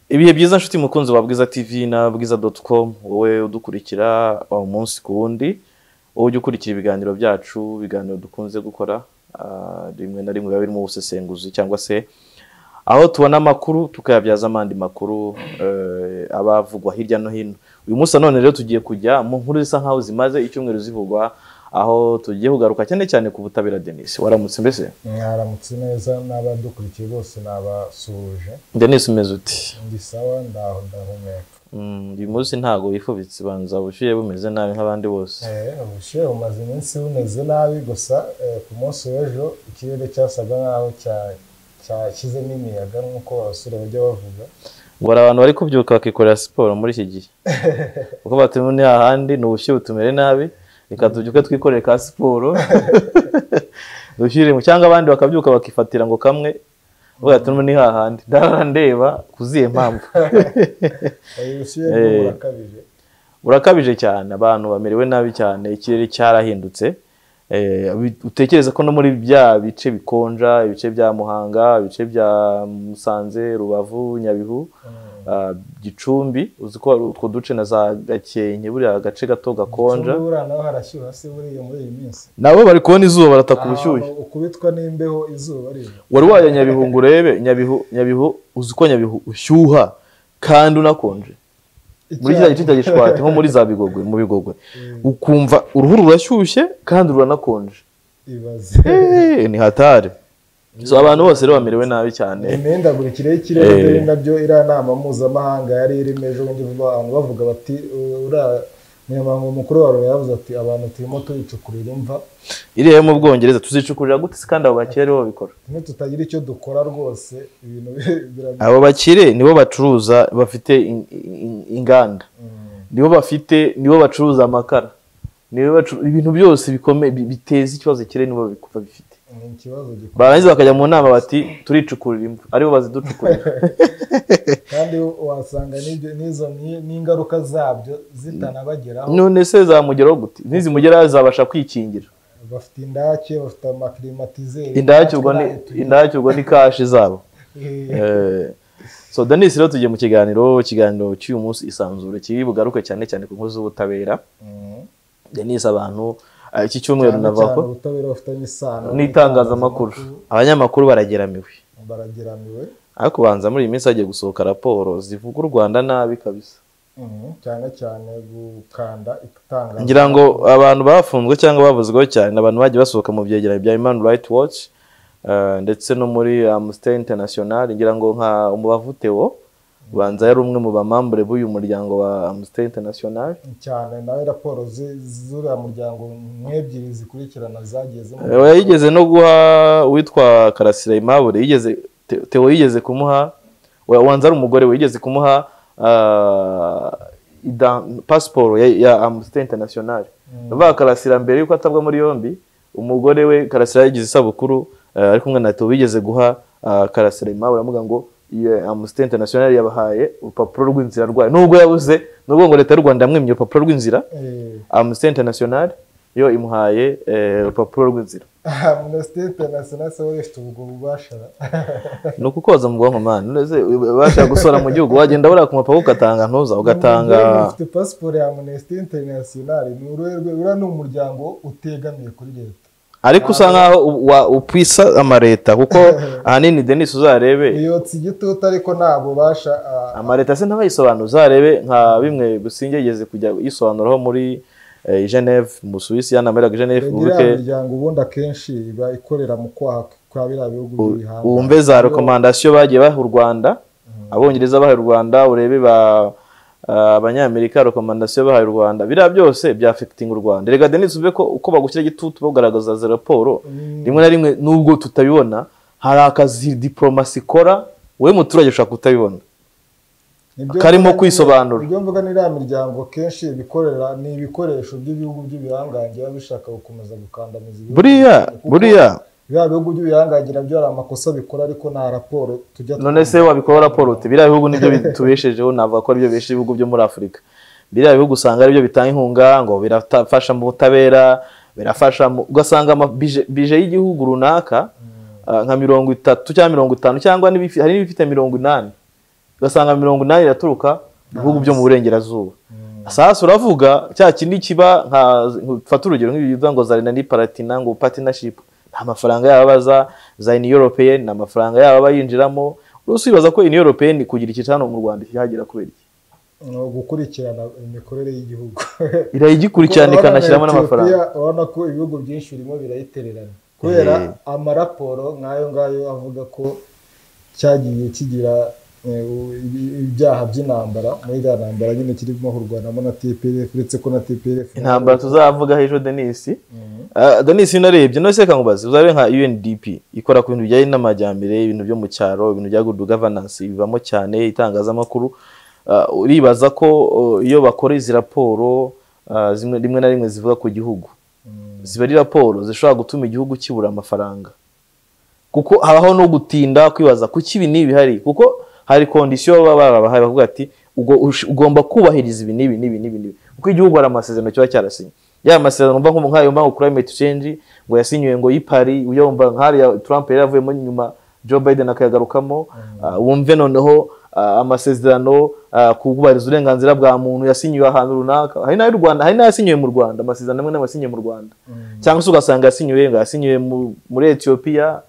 ibihe byiza nshuti mukunzi wa bwiza tv na bwiza doti komu wowe udukurikira umunsi ku wundi wowe ujya ukurikira ibiganiro byacu ibiganiro dukunze gukora ah, rimwe na rimwe biba birimo ubusesenguzi cyangwa se aho tubona amakuru tukayabyazamo andi makuru eh, aba avugwa hirya no hino uyu munsi nanone rero tugiye kujya mu nkuru zisa nkaho zimaze icyumweru zivugwa aho tugiye kugaruka cyane cyane ku butabera denise waramutse mbese mwaramutse neza n'abadukurikiye bose nabasuhuje denise umeze uti ndi sawa ndaho ndahumeka Mm, uyu munsi ntago wifubitse banza ubushyuhe bumeze nabi nk'abandi bose Eh, ubushyuhe bumaze iminsi bumeze nabi gusa eh, ku munsi w'ejo ikirere cyasaga nk'aho cya- cyashyizemo imiyaga nk'uko abasore bajya bavuga ngo hari abantu bari kubyuka bakikorera siporo muri iki gihe kuko batubona ahandi ni ubushyuhe butumere nabi reka tubyuke twikorere ka siporo dushyire mu cyangwa abandi bakabyuka bakifatira ngo kamwe ubwo ati ni hahandi ndarandeba kuziye mpamvu Eh, ubushyuhe bwo Eh. burakabije burakabije cyane abantu bamerewe nabi cyane ikirere cyarahindutse Eh, bi- utekereza ko no muri bya bice bikonja ibice bya muhanga ibice bya musanze rubavu nyabihu Mm. ah, gicumbi uzi ko hari utwo duce na za gakenke buriya gace gato gakonja Gicumbi buriya naho harashyuha se buriya muri iyi minsi nabo bari kubona izuba barataka ubushyuhe Ahantu ukubitwa n'imbeho izuba riva wari wajya nyabihu ngo urebe nyabihu nyabihu uzi ko nyabihu ushyuha kandi unakonje muri kiriya gice cya gishwati nko muri za bigogwe mu bigogwe ukumva uruhu rurashyushye kandi ruranakonje ibaze Eh, ni hatari so abantu bose rero bamerewe nabi cyane imihindagurikire y'ikirere Eh. mbere nabyo iriya nama mpuzamahanga yari irimo ejo bundi vuba abantu bavuga bati uriya munyamabanga mukuru wa loni yavuze ati abantu turimo tuyicukurira imva iriya yo mu bwongereza tuzicukurira gute se kandi abo bakire aribo babikora tumwe tutagira icyo dukora rwose ibintu birabyo abo bakire nibo bacuruza bafite in- in- inganda nibo bafite nibo bacuruza amakara nibo bacu- ibintu byose bikomeye bi- biteza ikibazo kire nibo babik- babifite ni ikibazo gikomeye barangiza bakajya mu nama bati turicukurira imva aribo baziducukurira kandi wasanga n'ibyo n'izo ni- n'ingaruka zabyo zitanabageraho none se zamugeraho gute nizimugeraho zabasha kwikingira bafite indake bafite amakirimatizeri indake ubwo ni indake ubwo ni kashi zabo ni Eh, so Denis rero tugiye mu kiganiro ikiganiro cy'uyu munsi isanzure kiri bugaruke cyane cyane ku nkuru z'ubutabera Denis abantu eh, iki cyumweru cyane cyane navako ubutabera bufitanye isano n'itangazamakuru abanyamakuru barageramiwe barageramiwe ariko kubanza muri iyi minsi hagiye gusohoka raporo zivuga u Rwanda nabi kabisa Mhm, cyane cyane gukanda itangazamakuru ngira ngo abantu bafunzwe cyangwa bavuzweho cyane ni abantu bagiye basohoka mu byegeranyo bya Human Rights Watch eh, ndetse no muri Amnesty International ngira ngo nka umubavu Theo banza yari umwe mu bamambure b'uyu muryango wa Amnesty International cyane nawe raporo zi- z'uriya muryango nk'ebyiri zikurikirana zagiye zimuha Eh, oya, yigeze no guha uwitwa karasira imabure yigeze Te- Theo yigeze kumuha oya, wanza ari umugore we yigeze kumuha ah, idan- pasiporo ya, ya Amnesty International bavuga karasira mbere yuko atabwa muri yombi umugore we karasira yagize isabukuru eh, ari kumwe na Theo yigeze guha ah, karasira imabure amuga ngo iyo Amnesty International yabahaye urupapuro rw'inzira rwayo nubwo yabuze nubwo ngo leta y'u Rwanda yamwimye urupapuro rw'inzira Eh, Amnesty International yo imuhaye eh, urupapuro rw'inzira Amnesty International se wowe ifite ubwo bubasha ni ukukoza mu bwonko mani nonese ubasha gusohora mu gihugu wagenda buriya ku mupaka ugatanga ntuza ugatanga Umugore ufite pasiporo ya Amnesty International ni urwego- uriya ni umuryango utegamiye kuri leta ariko usa nkaho u- wa- upfisa amaleta kuko ahanini denise uzarebe uyotse igitutu ariko nta bubasha ah, amaleta se ntabayisobanura uzarebe nka bimwe businge yigeze kujya yisobanuraho muri eh, geneve mu suwisi yanameraga geneve iriya ubuke miryango ubundi akenshi iba ikorera mu kwaha kwa biriya bihugu by'ibihanga wumve za rekomandasiyo bagiye baha u rwanda abongereza baha u rwanda urebe ba ah, abanyamerika rekomandasiyo bahaye u rwanda biriya byose byafekitinga u rwanda reka denise uve ko uko bagushyira igitutu bagaragaza za raporo rimwe na rimwe nubwo tutabibona hari akazi diporomasi ikora wowe muturage ushobora kutabibona Nibyo karimo mvuga ni- kwisobanura. ibyo mvuga ni iriya miryango kenshi ibikorera ni ibikoresho by'ibihugu by'ibihangange biba bishaka gukomeza gukandamiza ibihugu buriya Kuko buriya biriya bihugu by'ibihangange nabyo hari amakosa bikora ariko nta raporo tujya none se wabikora raporo uti biriya bihugu nibyo bitubeshejeho navuga ko aribyo bibesheje ibihugu byo muri afurika biriya bihugu usanga aribyo bitanga inkunga ngo birafasha mu butabera birafasha mu ugasanga ama- bije bije y'igihugu runaka ah, nka mirongo itatu cyangwa mirongo itanu cyangwa n'ibifi- hari n'ibifite mirongo inani ugasanga mirongo inani iraturuka mu bihugu byo mu burengerazuba sasa uravuga cya kindi kiba nka fata urugero nk'ibivuga ngo zarina ni paratina ngo patinashipu nta mafaranga yaba abaza za ini yoropeyeni ni amafaranga yaba aba yinjiramo rwose wibaza ko ini yoropeyeni kugira iki hano mu rwanda cyagera kubera iki ni ugukurikirana imikorere y'igihugu irayigikurikirana ikanashyiramo n'amafaranga urabona ko ibihugu byinshi birimo birayitererana kubera amaraporo nk'ayo ngayo avuga ko cyagiye kigira ibyaha by'intambara muri iriya ntambara nyine kirimo kurwanamo na tpf uretse ko na tpf intambara tuzavuga ejo denise denise iyo unarebye no seka nkubaze uzabe nka undp ikora ku bintu bijyanye n'amajyambere ibintu byo mu cyaro ibintu bya good governance bivamo cyane itangazamakuru uribaza ko iyo bakora izi raporo rimwe na rimwe zivuga ku gihugu ziba ari raporo zishobora gutuma igihugu kibura amafaranga kuko habaho no gutinda kwibaza kuki ibi n'ibi bihari kuko hari kondisiyo baba barabahaye bavuga ati ugomba kubahiriza ibi n'ibi n'ibi n'ibi n'ibi kuko igihugu hari amasezerano kiba cyarasinye ya masezerano mba nk'ayo mpamvu climate change ngo yasinyiwe ngo yipari uyumva nk'ariya Trump yari yavuyemo nyuma Joe Biden akayagarukamo wumve noneho amasezerano kubahiriza uburenganzira bwa muntu yasinyiwe ahantu runaka hari n'ayo rwanda hari n'ayasinyiwe mu rwanda amasezerano amwe n'ayasinyiwe mu rwanda cyangwa se ugasanga yasinyiwe ngo yasinyiwe muri etiyopiya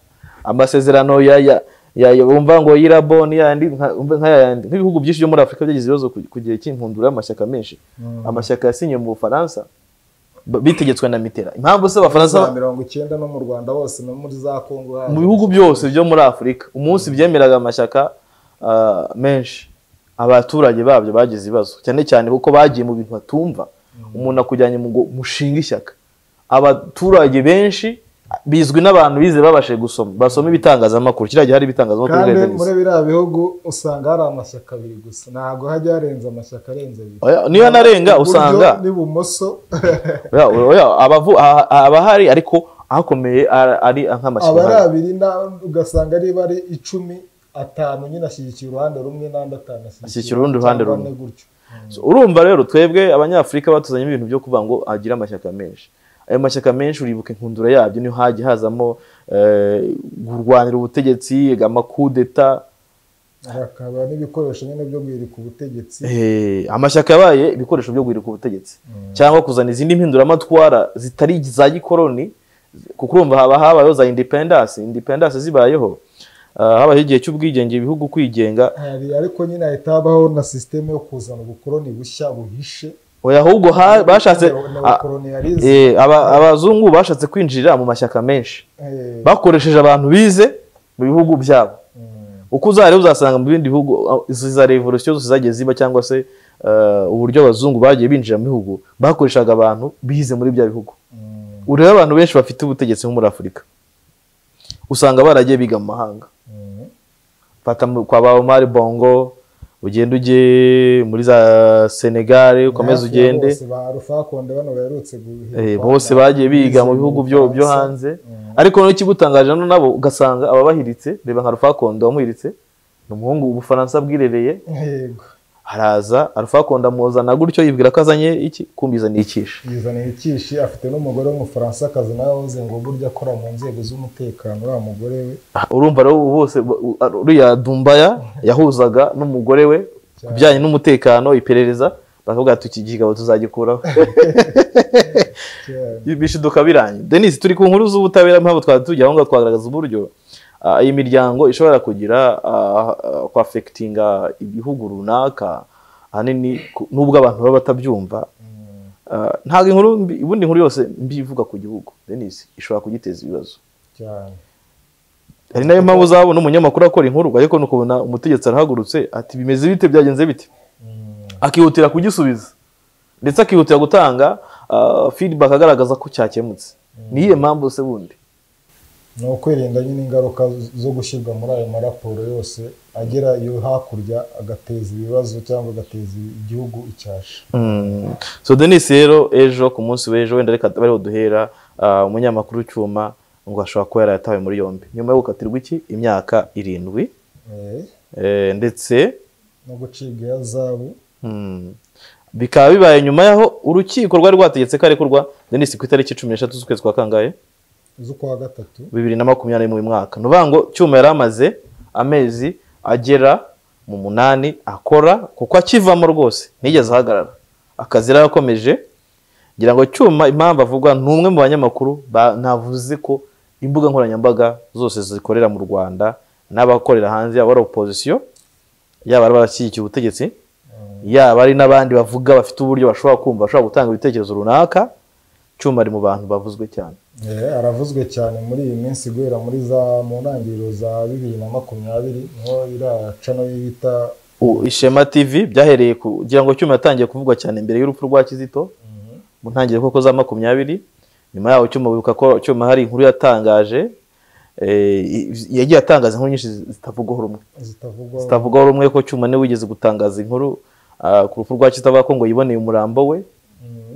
amasezerano wumva ngo y'iraboni yandi nk'ayandi nk'ibihugu byinshi byo muri afurika byagize ibibazo ku gihe cy'inkundura y'amashyaka menshi amashyaka yasinyiwe mu bufaransa bitegetswe na mitera impamvu se abafaransa mirongo icyenda no mu rwanda hose no muri za kongo mu bihugu byose byo muri afurika umunsi byemeraga amashyaka menshi abaturage babyo bagize ibibazo cyane cyane kuko bagiye mu bintu batumva umuntu akujyanye mu ngo mushinga ishyaka abaturage benshi bizwi n'abantu bize babashe gusoma basoma ibitangazamakuru kiriya gihe hari ibitangazamakuru kandi muri biriya bihugu usanga hari amashyaka abiri gusa ntabwo hajya harenze amashyaka arenze abiri niyo anarenga usanga n'ibumoso aba ahari ariko akomeye ari aba ari nk'amashyaka abiri ugasanga niba ari icumi atanu nyine ashyigikiye uruhande rumwe n'andi atanu Ashyigikira urundi ruhande cyangwa rumwe. ane gutyo So, urumva rero twebwe abanyafurika batuzanyemo ibintu byo kuvuga ngo agire amashyaka menshi ayo mashyaka menshi uribuka inkundura yabyo niho hajya hazamo eh, kurwanira ubutegetsi amakudeta hakaba n'ibikoresho nyine byo guhirika ubutegetsi Eh, amashyaka yabaye ibikoresho byo guhirika ubutegetsi cyangwa kuzana izindi mpinduramatwara zitari iza gikoroni kuko urumva haba habayeho za independence independence zibayeho Ah, habayeho igihe cy'ubwigenge ibihugu kwigenga hari ariko nyine hahita habaho na sisiteme yo kuzana ubukoroni bushya buhishe oya ahubwo ha- bashatse a- neokoloniyalize Eh, aba- abazungu bashatse kwinjirira mu mashyaka menshi bakoresheje abantu bize mu bihugu byabo uko uzajya rero uzasanga mu bindi bihugu ah, izi za revolisiyo zose zagiye ziba cyangwa se eh, uburyo abazungu bagiye binjira mu bihugu bakoreshaga abantu bize muri bya bihugu urebe abantu benshi bafite ubutegetsi nko muri afurika usanga baragiye biga mu mahanga fata mu- kwa ba Omar Bongo ugende ujye muri za Senegare ukomeze ugende ba rufakonde bano baherutse guhirikwa Eh, na- bose bagiye biga mu bihugu byo byo hanze ariko noneho ikigutangaje hano nabo ugasanga ababahiritse reba nka rufakondo wamuhiritse ni umuhungu ubufaransa bwirereye yego araza arufakondo amuzana gutyo yibwira ko azanye iki kumbiza ikisha yizaniye ikishi afite n'umugore w'umufaransakazi nawe uze ngo burya akora mu nzego z'umutekano uriya mugore we Ah, urumva rero ubu bose bu- u- ar- uriya dumbaya yahuzaga n'umugore we ku bijyanye n'umutekano iperereza bakavuga ati iki kigabo tuzagikuraho cyane. bishiduka birangiye denise turi ku nkuru z'ubutabera mpamvu twari tujya aho ngaho twagaragaza uburyo ah, iyi miryango ishobora kugira ah, ah, kwafekitinga ibihugu runaka ahanini ku- nubwo abantu baba batabyumva Ah, ntabwo inkuru mbi- ubundi inkuru yose mbi ivuga ku gihugu denise ishobora kugiteza ibibazo cyane hari nayo mpamvu uzabona umunyamakuru akora inkuru ariko ni ukubona umutegetsi arahagurutse ati bimeze bite byagenze bite akihutira kugisubiza ndetse akihutira gutanga feedback agaragaza ko cyakemutse niyihe mpamvu se bundi ni ukwirinda nyine ingaruka zo gushyirwa muri ayo maraporo yose agera iyo hakurya agateza ibibazo cyangwa agateza igihugu icyasha Mm. so denise rero ejo ku munsi w'ejo wenda reka bariho duhera ah, umunyamakuru cyuma ngo ashobora kuba yaratawe muri yombi nyuma yo gukatirwa iki imyaka irindwi Eh, eh, ndetse no gucibwa iya zabu mm, bikaba bibaye nyuma y'aho urukiko rwari rwategetse ko arekurwa denise ku itariki cumi n'eshatu z'ukwezi kwa kangahe z'ukwa gatatu bibiri na makumyabiri mu mwaka ni ukuvuga ngo cyuma yari amaze amezi agera mu munani akora kuko akivamo rwose ntigeze ahagarara akazi yarakomeje ngira ngo cyuma impamvu avugwa ni umwe mu banyamakuru navuze ko imbuga nkoranyambaga zose zikorera mu rwanda n'abakorera hanze yaba ari opozisiyo yaba ari abashyigikiye ubutegetsi yaba ari n'abandi bavuga bafite uburyo bashobora kumva bashobora gutanga ibitekerezo runaka cyuma ari mu bantu bavuzwe cyane aravuzwe cyane muri iyi minsi guhera muri za mu ntangiriro za bibiri na makumyabiri niho iraca no yita ishema tv byahereye kugira ngo cyuma yatangiye kuvugwa cyane mbere y'urupfu rwa kizito mu ntangiriro koko za makumyabiri nyuma yaho cyuma wibuka ko cyuma hari inkuru yatangaje yagiye atangaza inkuru nyinshi zitavugwaho rumwe zitavugwaho rumwe ko cyuma niwe wigeze gutangaza inkuru ku rupfu rwa kizito avuga ko ngo yiboneye umurambo we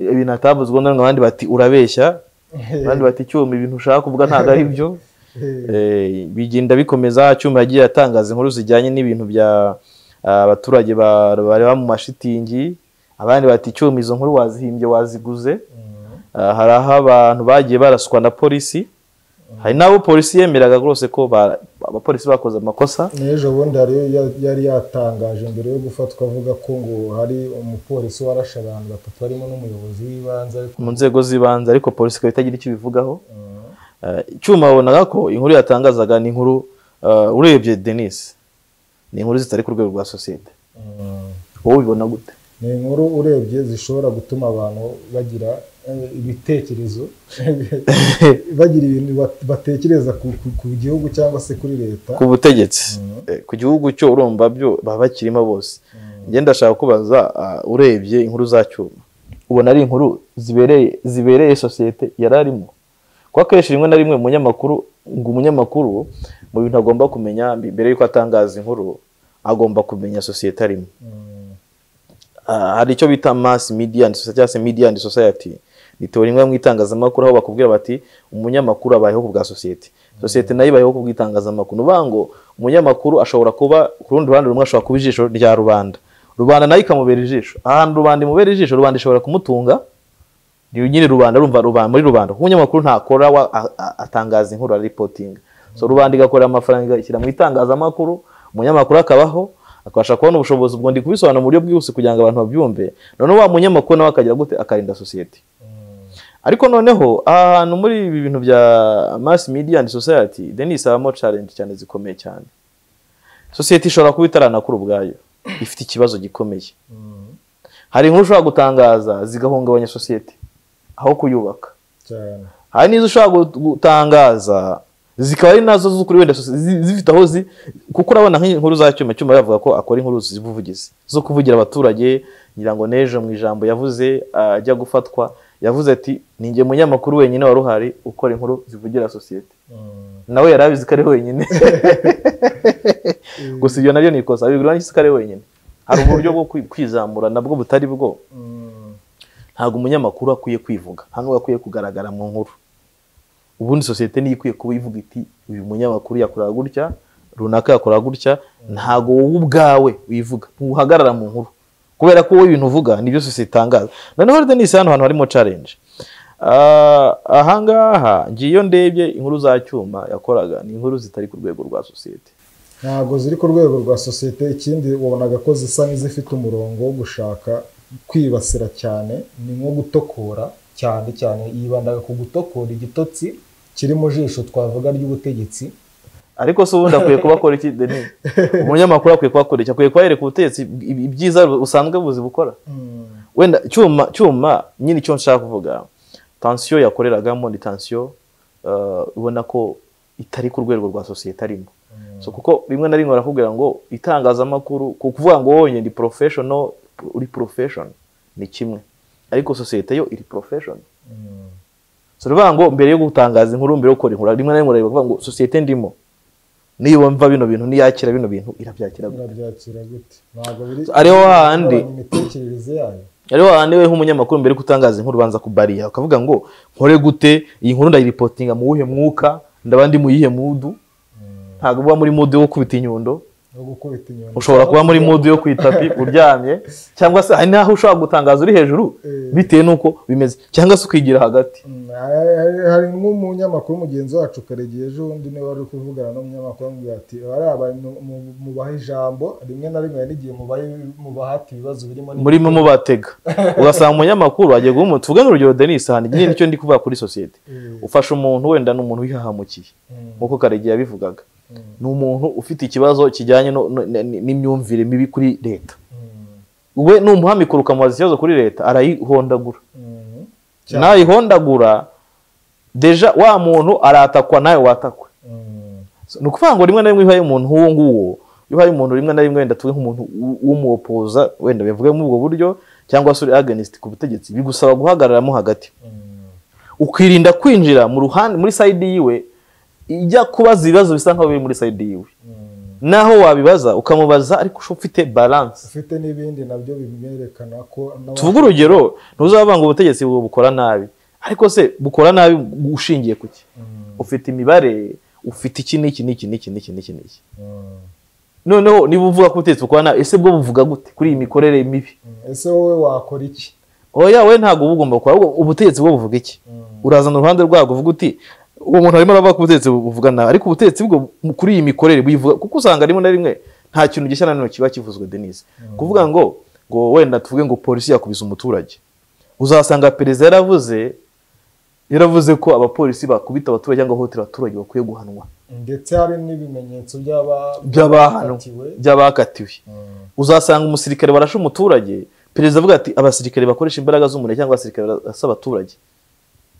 ibintu atavuzwe noneho abandi bati urabeshya abandi bati icyuma ibintu ushaka kuvuga ntabwo ari byo bigenda bikomeza cyuma yagiye atangaza inkuru zijyanye n'ibintu bya abaturage bareba mu mashitingi abandi bati icyuma izo nkuru wazihimbye waziguze hari aho abantu bagiye baraswa na polisi hari n'abo polisi yemeraga rwose ko abapolisi bakoze amakosa n'ejo bundi hariyo yari yatangaje mbere yo gufatwa avuga ko ngo hari umupolisi warashe abantu batatu harimo n'umuyobozi w'ibanze mu nzego z'ibanze ariko polisi ikaba itagira icyo ibivugaho icyuma wabonaga ko inkuru yatangazaga ni inkuru urebye denise ni inkuru zitari ku rwego rwa sosiyete wowe ubibona gute ni inkuru urebye zishobora gutuma abantu bagira ibitekerezo bagira ibintu batekereza ku gihugu cyangwa se kuri leta ku butegetsi ku gihugu cyo urumva byo baba bakirimo bose ngenda ndashaka kubaza urebye inkuru za cyuma ubona ari inkuru zibereye zibereye sosiyete yari arimo kuko akenshi rimwe na rimwe umunyamakuru ngo umunyamakuru mu bintu agomba kumenya mbere y'uko atangaza inkuru agomba kumenya sosiyete arimo hari icyo bita mass media and society cyangwa se media and society ni teori imwe mu itangazamakuru aho bakubwira bati umunyamakuru abayeho ku bwa sosiyete sosiyete nayo ibayeho ku bw'itangazamakuru ni uvuga ngo umunyamakuru ashobora kuba ku rundi ruhande rumwe ashobora kuba ijisho rya rubanda rubanda nayo ikamubera ijisho ahantu rubanda imubera ijisho rubanda ishobora kumutunga ni nyine rubanda rumva rubanda muri rubanda kuko umunyamakuru ntakora atangaza inkuru aripotinga so rubanda igakorera amafaranga igashyira mu itangazamakuru umunyamakuru akabaho akabasha kubona ubushobozi ubwo ndi kubisobanura mu buryo bwihuse kugira ngo abantu babyumve noneho wa munyamakuru nawe akagira gute akarinda sosiyete ariko noneho ahantu muri ibi bintu bya mass media and society denise habamo challenge cyane zikomeye cyane sosiyete ishobora kuba itaranakura ubwayo ifite ikibazo gikomeye hari inkuru ushobora gutangaza zigahungabanya sosiyete aho kuyubaka hari n'izo ushobora gutangaza zikaba ari nazo z'ukuri wenda zifite aho zi kuko urabona nk'inkuru za cyuma cyuma yavuga ko akora inkuru z'ubuvugizi zo kuvugira abaturage ngira ngo n'ejo mu ijambo yavuze ajya gufatwa yavuze ati ni njye munyamakuru wenyine wari uhari ukora inkuru zivugira sosiyete nawe yari abizi ko ari wenyine gusa ibyo nabyo ni ikosa bigura n'isi ko ari wenyine hari uburyo bwo kwizamura nabwo butari bwo ntabwo umunyamakuru akwiye kwivuga nta n'uwo akwiye kugaragara mu nkuru ubundi sosiyete niyo ikwiye kuba ivuga iti uyu munyamakuru yakoraga gutya runaka yakoraga gutya ntabwo wowe ubwawe wivuga ntuhagarara mu nkuru kubera ko wowe ibintu uvuga nibyo sosiyete itangaza noneho rero denise hano hantu harimo challenge ahangaha ngiye iyo ndebye inkuru za cyuma yakoraga ni inkuru zitari ku rwego rwa sosiyete ntabwo ziri ku rwego rwa sosiyete ikindi wabonaga ko zisa n'izifite umurongo wo gushaka kwibasira cyane ni nko gutokora cyane cyane yibandaga ku gutokora igitotsi kiri mu jisho twavuga ry'ubutegetsi ariko se ubundi akwiye kuba akora iki denise umunyamakuru akwiye kuba akora iki akwiye kuba yereka ubutegetsi ibyiza usanzwe buzi gukora wenda cyuma cyuma nyine icyo nshaka kuvuga tansiyo yakoreragamo ni tansiyo ubona ko itari ku rwego rwa sosiyete arimo kuko rimwe na rimwe barakubwira ngo itangazamakuru ku kuvuga ngo wowe ndi porofeshono uri porofeshono ni kimwe ariko sosiyete yo iri porofeshoni si uruvuga ngo mbere yo gutangaza inkuru mbere yo gukora inkuru rimwe na rimwe uravuga ngo sosiyete ndimo niyumva bino bintu niyakira bino bintu irabyakira gute ariho hahandi imitekerereze yayo ariho hahandi we nk'umunyamakuru mbere yo gutangaza inkuru ubanza kubariya ukavuga ngo nkore gute iyi nkuru ndayiripotinga mu wuhe mwuka ndaba ndi mu yihe mudu ntabwo uba muri mudu wo kubita inyundo no gukubita inyoni ushobora kuba muri mudu yo ku itapi uryamye cyangwa se hari n'aho ushobora gutangaza uri hejuru Eh. bitewe n'uko bimeze cyangwa se ukigira hagati Mm, hari- hari- hari nk'umunyamakuru mugenzi wacu karegiye ejo bundi niwe wari uri kuvugana n'umunyamakuru amubwira ati bariya abantu mu- mubaha ijambo rimwe na rimwe hari n'igihe mubahe- mubahata ibibazo birimo n'ibindi." murimo mubatega ugasanga umunyamakuru agiye guha umuntu tuvuge urugero denise hano nyine nicyo ndi kuvuga kuri sosiyete Eh, ufasha umuntu wenda ni umuntu wihahamukiye mm, nk'uko karegiye yabivugaga mm, ni umuntu ufite ikibazo kijyanye no- no- n- n'imyumvire mibi kuri leta mm, we ni umuhamikoro ukamubaza ikibazo kuri leta arayihondagura mm, Cyane. nayihondagura deja wa muntu aratakwa nawe watakwa mm, ni ukuvuga ngo rimwe na rimwe ihaye umuntu nk'uwo nguwo ihaye umuntu rimwe na rimwe wenda tuwe nk'umuntu w- w'umuwopoza wenda bivuge muri ubwo buryo cyangwa se uri agenist ku butegetsi bigusaba guhagararamo hagati mm, ukirinda kwinjira mu ruhande muri sayidi yiwe ijya kubaza ibibazo bisa nkaho biri muri sayidi yiwe mm. naho wabibaza ukamubaza ariko usha ufite balanse ufite n'ibindi nabyo bimwerekana ko n'abantu- tuvuge urugero ntuzavuga ngo ubutegetsi bu- bukora nabi ariko se bukora nabi ushingiye ku ki Mm, ufite imibare ufite iki n'iki n'iki n'iki n'iki n'iki n'iki mm, noneho niba uvuga ko ubutegetsi bukora nabi ese bwo buvuga gute kuri iyi mikorere mibi mm. ese wowe wakora iki oya we ntabwo uba ugomba gukora ahubwo ubutegetsi bwo buvuga iki Mm, urazana uruhande rwabwo uvuga uti uwo muntu arimo aravuga ko ubutegetsi buvuga nabi ariko ubutegetsi bwo mu- kuri iyi mikorere buyivuga kuko usanga rimwe na rimwe nta kintu gishya na none kiba kivuzwe denise kuvuga ngo ngo wenda tuvuge ngo polisi yakubise umuturage uzasanga perezida yaravuze yaravuze ko abapolisi bakubita abaturage cyangwa bahohotera abaturage bakwiye guhanwa ndetse hari n'ibimenyetso by'aba- by'abahanwa by'abakatiwe. by'abakatiwe Mm, uzasanga umusirikare warashe umuturage perezida avuga ati abasirikare bakoresha imbaraga z'umuriro cyangwa abasirikare barasa abaturage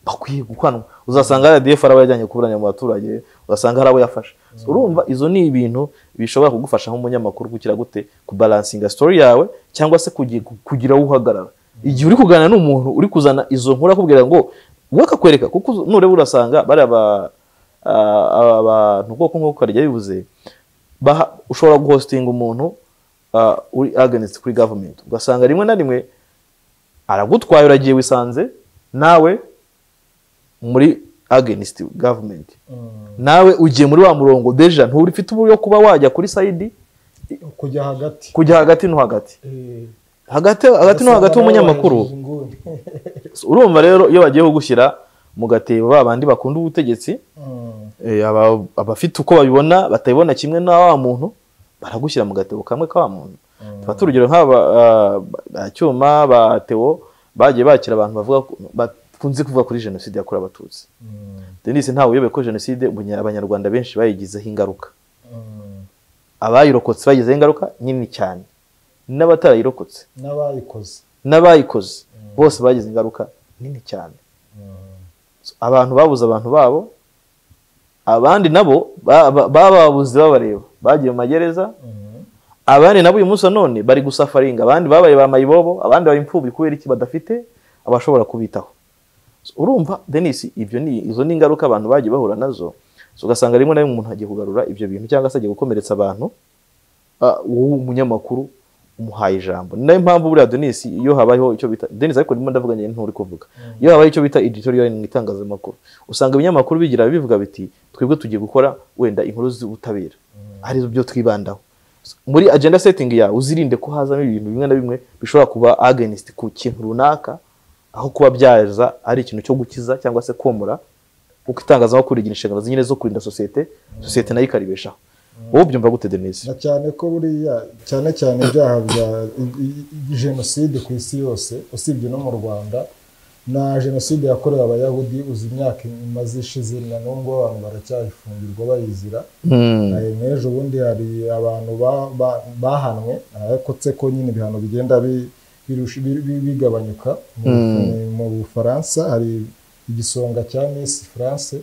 bakwiye gukanwa uzasanga rdf ari abo yajyanye kuburanya mu baturage ugasanga hari abo yafashe urumva izo ni ibintu bishobora kugufasha nk'umunyamakuru gukira gute kubalansinga story yawe cyangwa se kugi- kugira aho uhagarara igihe uri kuganira n'umuntu uri kuzana izo nkuru akubwira ngo we akakwereka kuko nureba urasanga bariya ba- a- a- abantu nk'uko nk'uko karya bivuze baha- ushobora guhostinga umuntu ah, uri against kuri government ugasanga rimwe na rimwe aragutwaye uragiye wisanze nawe muri against government mm. nawe ugiye muri wa murongo deja nturi ufite uburyo kuba wajya kuri sayidi kujya hagati kujya hagati no hagati Eh, hagati hagati no hagati w'umunyamakuru usanga nawe wahejejwe inguni. urumva rero iyo bagiye kugushyira mu gatebo ba bandi bakunda ubutegetsi Mm, eh, aba- abafite uko babibona batabibona kimwe na wa muntu baragushyira mu gatebo kamwe ka wa muntu mm, tufate urugero nk'aba ah, ba cyuma ba tewo bagiye bakira abantu bavuga ko- bakunze kuvuga kuri jenoside yakorewe abatutsi mm, denise ntawe uyobewe ko jenoside ubunya- abanyarwanda benshi bayigizeho ingaruka mm. abayirokotse bayigizeho ingaruka nini cyane n'abatarayirokotse n'abayikoze n'abayikoze bose bagize ingaruka nini cyane Mm, So, abantu babuze abantu babo abandi nabo ba- ba- bababuze babareba bagiye mu magereza mm, abandi nabo uyu munsi none bari gusafaringa abandi babaye ba mayibobo abandi baba imfubyi kubera iki badafite abashobora kubitaho So, urumva denise ibyo ni izo ni ingaruka abantu bagiye bahura nazo So, ugasanga rimwe na rimwe umuntu agiye kugarura ibyo bintu cyangwa se agiye gukomeretsa abantu ah, wowe umunyamakuru umuhaye ijambo ni nayo mpamvu buriya denise iyo habayeho icyo bita denise ariko ndimo ndavuga njye nturi kuvuga iyo habaye icyo bita editorial mu itangazamakuru usanga ibinyamakuru bigira bivuga biti twebwe tugiye gukora wenda inkuru z'ubutabera ari byo twibandaho muri agenda setting yawe uzirinde ko hazamo ibintu bimwe na bimwe bishobora kuba against ku kintu runaka aho kuba byaza ari ikintu cyo gukiza cyangwa se komora kuko itangazamakuru rigira inshingano nyine zo kurinda sosiyete sosiyete nayo ikaribeshaho wowe ubyumva gute denise na cyane ko buriya cyane cyane ibyaha bya i- i- i- jenoside ku isi yose usibye no mu rwanda na jenoside yakorewe abayahudi uzi imyaka imaze ishize na n'ubwo abantu baracyayifungirwa bayizira Hmm. Eh, n'ejo bundi hari abantu ba- ba- bahanwe ariko tse ko nyine ibihano bigenda bi- birusha- bi- bi- bigabanyuka Mu- mu bufaransa hari igisonga cya miss france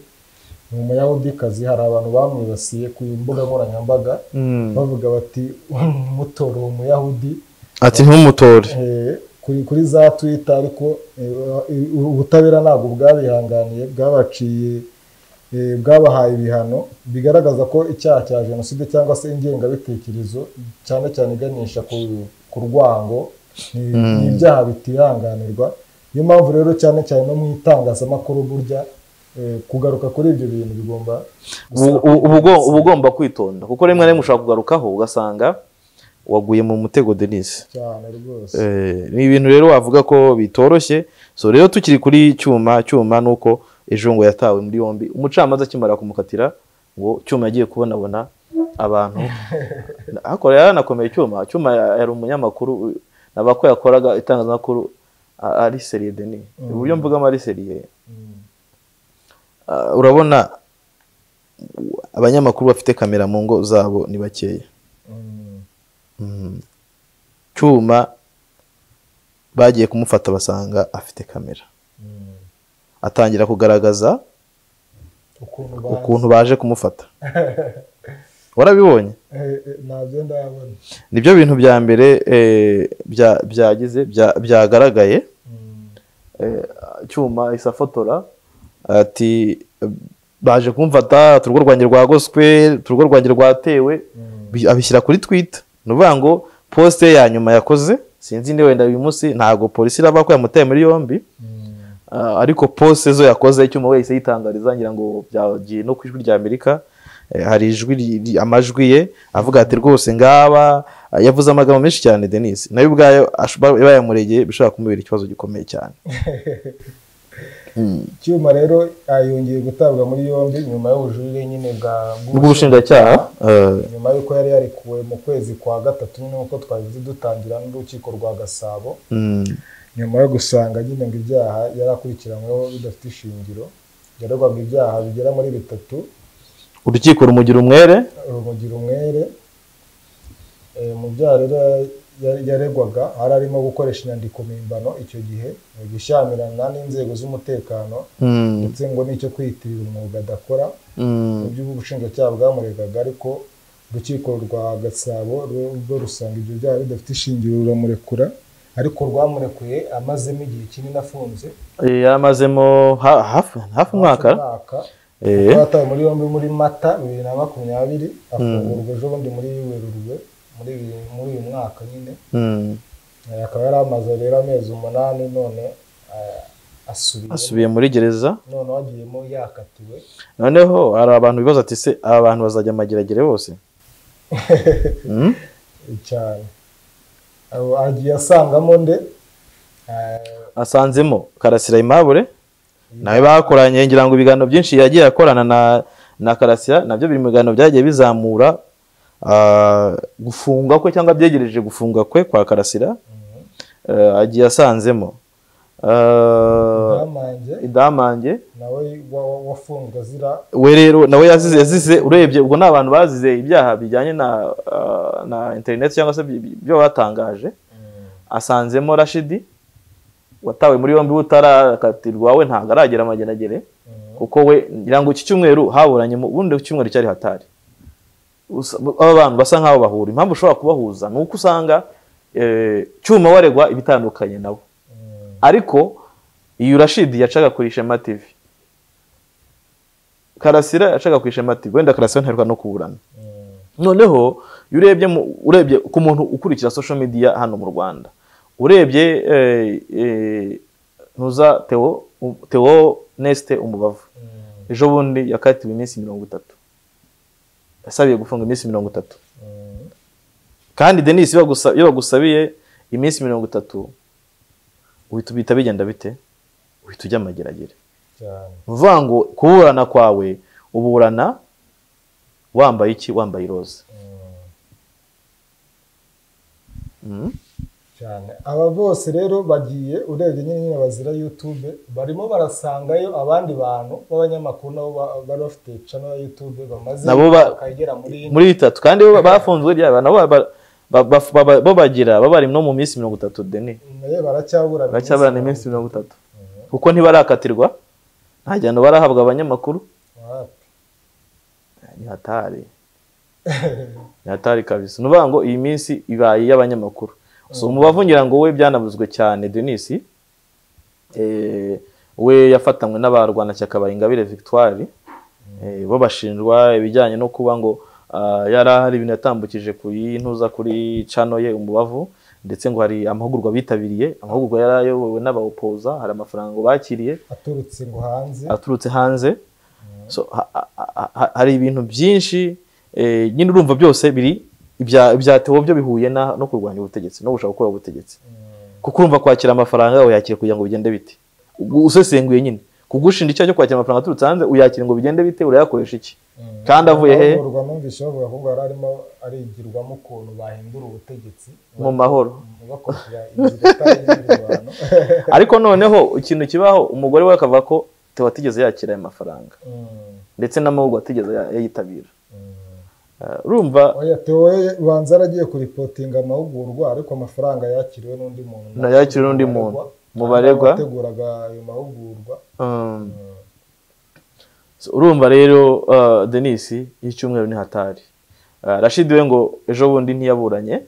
ni umuyahudikazi hari abantu bamwibasiye ku mbuga nkoranyambaga Hmm. bavuga bati mutora uwo muyahudi ati ntumutore Eh, kuri kuri za twita ariko eh, eh, ubutabera ntabwo bwabihanganiye bwabaciye eh, bwabahaye ibihano bigaragaza ko icyaha cya jenoside cyangwa se ingengabitekerezo cyane cyane iganisha ku, ku rwango ni- ni ibyaha bitihanganirwa niyo mpamvu rero cyane cyane no mu itangazamakuru burya eh, kugaruka kuri ibyo bintu bigomba ubu ubu- uba ugomba kwitonda kuko rimwe na rimwe ushobora kugarukaho ugasanga waguye mu mutego denise cyane rwose Eh, ni ibintu rero wavuga ko bitoroshye so rero tukiri kuri cyuma cyuma ni uko ejo ngo yatawe muri yombi umucamanza akimara kumukatira ngo cyuma yagiye kubonabona abantu akora yaranakomeye cyuma cyuma yari umunyamakuru naba ko yakoraga itangazamakuru a- ari seriye deni uburyo mvugamo ari seriye Mm. Ah, urabona abanyamakuru bafite kamera mu ngo zabo ni bakeya Mm. Mm. cyuma bagiye kumufata basanga afite kamera Mm. atangira kugaragaza ukuntu ukuntu baje kumufata warabibonye Eh, eh, ntabyo ndabona nibyo bintu bya mbere eh, bya- byagize bya- byagaragaye Mm. Eh, cyuma ahise afotora ati baje kumfata ati, urugo rwanjye rwagoswe ati, urugo rwanjye rwatewe Mm. Bi- abishyira kuri twita ni ukuvuga ngo posite ye ya nyuma yakoze sinzi niba wenda uyu munsi ntabwo polisi iraba ko yamutaye muri yombi Mm. Ah, ariko pose zo yakoze icyuma wese yitangariza ngira ngo byagiye no ku ijwi rya amerika Eh, hari ijwi ri- ri- amajwi ye avuga ati rwose ngaba Ah, yavuze amagambo menshi cyane denise nawe ubwayo ashobora- iba yamuregeye bishobora kumubera ikibazo gikomeye cyane Mm. cyuma rero ah, yongeye gutabwa muri yombi nyuma y'ubujurire nyine bwa bw'ubushinjacyaha eh, nyuma y'uko yari yarekuwe mu kwezi kwa gatatu nk'uko twabivuze dutangira n'urukiko rwa gasabo mm, nyuma yo gusanga nyine ngo ibyaha yari akurikiranyweho bidafite ishingiro yaregwaga ibyaha bigera muri bitatu urukiko rumugira umwere urumogira umwere Eh, mu byaha rero ya- yaregwaga hari arimo gukoresha inyandiko mpimbano icyo gihe mu gushyamirana n'inzego z'umutekano Mm, ndetse ngo n'icyo kwiyitirira umwuga adakora mm, ibyo ubushinjacyaha bwamuregaga ariko urukiko rwa gasabo rwo- rwo rusanga ibyo byaha bidafite ishingiro ruramurekura ariko rwamurekuye amazemo igihe kinini afunze eh, yaramazemo ha- hafi hafi umwaka umwaka eh, kuko yatawe muri yombi muri mata bibiri na makumyabiri afungurwa ejo bundi muri werurwe muri uyu- muri uyu mwaka nyine mm, Eh, akaba yari amaze rero amezi umunani none eh, asubiye asubiye muri gereza none agiyemo yakatiwe noneho hari abantu bibaza ati se aba bantu bazajya amageragere bose Mm? cyane Abo agiye asangamo nde Eh, asanzemo karasira imabure nawe bakoranye ngira ngo ibiganiro byinshi yagiye akorana na na karasira nabyo biri mu biganiro byagiye bizamura ah, gufungwa kwe cyangwa byegereje gufungwa kwe kwa karasira eh, agiye asanzemo Ah, bamanjye idamange nawe wa- wa- wafunzwe azira we rero nawe yazize yazize urebye ubwo ni abantu bazize ibyaha bijyanye na ah, na interineti cyangwa se bi- bi- byo batangaje asanzemo rashidi watawe muri yombi butarakatirwa we ntabwo aragera amageragere Mhm. kuko we ngira ngo iki cyumweru haburanye mu bundi icyumweru cyari hatari Usa- aba bantu basa nkaho bahura impamvu ushobora kubahuza ni uko usanga eh, cyuma waregwa ibitandukanye nabo Mm. ariko iyo rashidi yacaga kuri ishema tv karasira yacaga ku ishema tv wenda karasira ntaheruka no kuburana Mm. noneho iyo urebye mu- urebye ku muntu ukurikira social media hano mu rwanda urebye eh, eh, ntuza teo u- teo neste umubavu Mm. ejo bundi yakatiwe iminsi mirongo itatu yasabiye gufunga iminsi mirongo itatu Mm. kandi denise iyo bagusa- iyo bagusabiye iminsi mirongo itatu uhita ubita bigenda bite uhita ujya amageragere cyane ni ukuvuga ngo kuburana kwawe uburana wambaye iki wambaye iroza Mm. Mm. cyane aba bose rero bagiye urebye nyine nyine bazira youtube barimo barasangayo abandi bantu b'abanyamakuru nabo ba- bari bafite cano ya youtube bamaze Nabo ba- bakagera muri muri bitatu kandi bo bafunzwe ryaba nabo ba- ba- ba- ba- ba- bo bagira baba bari no mu minsi mirongo itatu deni naye baracyaburana baracyaburana iminsi mirongo itatu kuko ntibarakatirwa nta gihano barahabwa abanyamakuru Wapi. ni hatari ni hatari kabisa ni ukuvuga ngo iyi minsi ibaye iy'abanyamakuru so umubavu ngira ngo we byanavuzwe cyane denisi eh, we yafatanywe n'abarwanashyaka ba ingabire victoire Eh, bo bashinjwa ibijyanye no kuba ngo ah, yari hari ibintu yatambukije kuri ntuza kuri cano ye umubavu ndetse ngo hari amahugurwa bitabiriye amahugurwa yari ayobowe n'abawopoza hari amafaranga bakiriye aturutse ngo hanze aturutse hanze So, ha- ha- ha- hari ibintu byinshi eh, nyine urumva byose biri ibya- ibyatewe byo bihuye na- no kurwanya ubutegetsi no gushaka gukora ubutegetsi kuko urumva kwakira amafaranga uyakira kugira ngo bigende bite Ubwo usesenguye nyine kugushinja icyaha cyo kwakira amafaranga aturutse hanze uyakira ngo bigende bite urayakoresha iki kandi avuye he amahugurwa numvise bavuga ko ngo yari arimo arigirwamo ukuntu bahindura ubutegetsi mu mahoro bakoresheje inzira itari imirwano ariko noneho ikintu kibaho umugore we akavuga ko Theo atigeze yakira ayo mafaranga ndetse n'amahugurwa atigeze ya- yayitabira Eh, urumva oya tewe ubanza aragiye kuripotinga amahugurwa ariko amafaranga yakiriwe n'undi muntu Na yakiriwe n'undi muntu. Mu baregwa. abateguraga ayo mahugurwa um, So, urumva rero uh, denisi y'icyumweru ni hatari uh, rashidi we ngo ejo bundi ntiyaburanye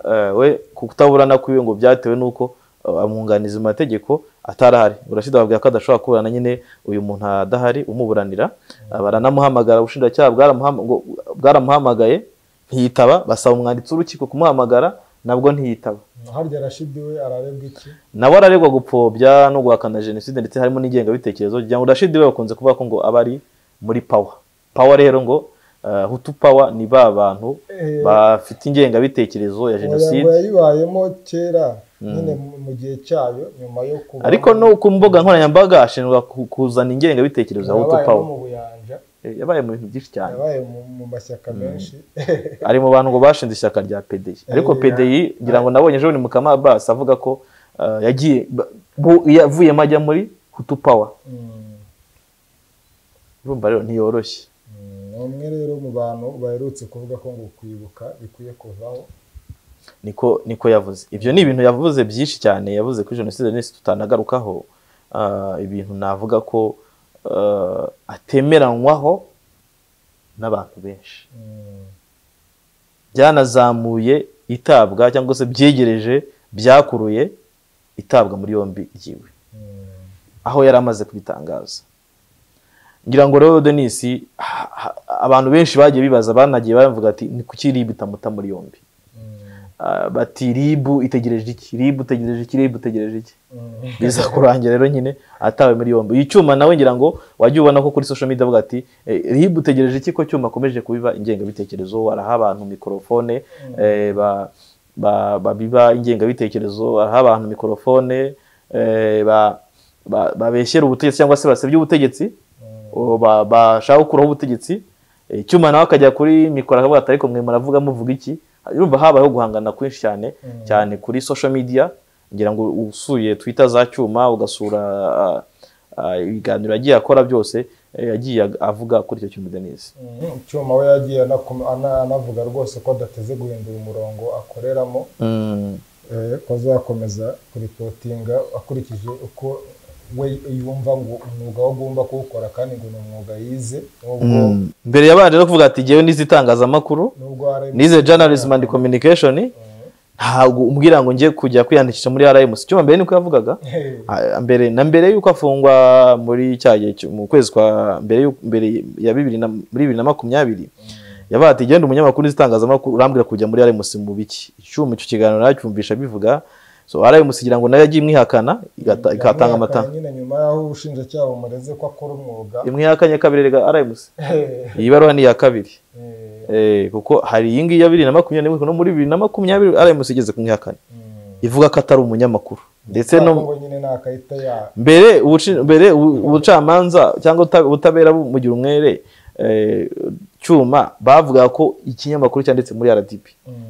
uh, we ku kutaburana kwiwe ngo byatewe n'uko uh, amwunganizi mu mategeko atarahari Ngo rashidi ababwira ko adashobora kuburana nyine uyu muntu adahari umuburanira uh, baranamuhamagara ubushinjacyaha bwaramuhama- ngo- bwaramuhamagaye ntiyitaba basaba umwanditsi w'urukiko kumuhamagara nabwo ntiyitaba harya rashidi we ararebwa iki nawe araregwa gupfobya no guhakana jenoside ndetse harimo n'ingengabitekerezo kugira ngo rashidi we bakunze kuvuga ko ngo aba ari muri pawa pawa rero ngo eh, hutu pawa ni ba bantu Eh, bafite ingengabitekerezo ya oya ngo jenoside yayibayemo kera nyine mu- mu gihe cyayo nyuma yo kuba ariko no ku mbuga nkoranyambaga ashinjwa ku- kuzana ingengabitekerezo ya hutu yabaye pawa mu buyanja Eh, yabaye mu bintu byinshi cyane yabaye mu- mu mashyaka menshi ari mu bantu ngo bashinze ishyaka rya PDI ariko Eh, PDI ngira ngo nabonye ejo ni mukama Abbas avuga ko eh, yagiye ba- bu- yavuyemo ajya muri hutu pawa Mm. urumva rero ntiyoroshye Mm, ni umwe rero mu bantu baherutse kuvuga ko ngo kwibuka bikwiye kuvaho niko niko yavuze ibyo ni ibintu yavuze byinshi cyane yavuze kuri jenoside n'isi tutanagarukaho Ah, ibintu navuga ko ah, atemeranywaho n'abantu benshi Mm, byanazamuye itabwa cyangwa se byegereje byakuruye itabwa muri yombi ryiwe mm. aho yari amaze kubitangaza ngira ngo rero denisi ha- ha- abantu benshi bagiye bibaza banagiye bavuga ati ni kuki ribu itamuta muri yombi Ah, bati ribu itegereje iki ribu utegereje iki ribu utegereje iki biza kurangira rero nyine atawe muri yombi iyi cyuma nawe ngira ngo wajya ubona ko kuri social media avuga ati eh, ribu utegereje iki ko cyuma akomeje kubiba ingengabitekerezo araha abantu mikorofone eh, ba- ba- babiba ingengabitekerezo araha abantu mikorofone eh, ba- ba- babeshyera ubutegetsi cyangwa se basebya ubutegetsi uwo ba- bashaka gukuraho ubutegetsi Eh, icyuma nawe akajya kuri mikoro akavuga ati ariko mwe muravuga muvuga iki urumva habayeho guhangana kwinshi cyane cyane kuri social media ngira ngo usuye twitter za cyuma ugasura ah, ah, ibiganiro yagiye akora byose eh, yagiye ag- avuga kuri icyo cyuma denise Mm, cyuma we yagiye anakoma- ana- anavuga rwose ko adateze guhindura umurongo akoreramo eh, ko azakomeza kuripotinga akurikije uko we yumva ngo umwuga we agomba kuwukora kandi ngo ni umwuga yize nubwo mbere yabanje no kuvuga ati ngewe nize itangazamakuru nubwo hari nize journalism and communication ntabwo umbwira ngo njye kujya kwiyandikisha muri rms icyuma mbere niko yavugaga Ah, mbere na mbere y'uko afungwa muri cya gihe cyo- mu kwezi kwa mbere y'u- mbere ya bibiri na muri bibiri na makumyabiri yabaye ati genda umunyamakuru uzi itangazamakuru urambwira kujya muri RMC mu biki icyuma icyo kiganiro nacyumvisha bivuga so RMC igira ngo nayo yagiye imwihakana igata- ikatanga amata nyine nyuma y'aho ubushinjacyaha bumureze ko akora umwuga imwihakanye kabiri rega RMC iyi baruwa ni iya kabiri Eh, Eh, kuko hari iyi ngiyi ya bibiri na makumyabiri no muri bibiri na makumyabiri RMC igeze kumwihakana mm. ivuga ko atari umunyamakuru ndetse no ngo nyine nta karita ya mbere ubuci- mbere ubu- ubucamanza cyangwa ubuta- ubutabera bumugira umwere eh, cyuma bavuga ko ikinyamakuru cyanditse muri RDP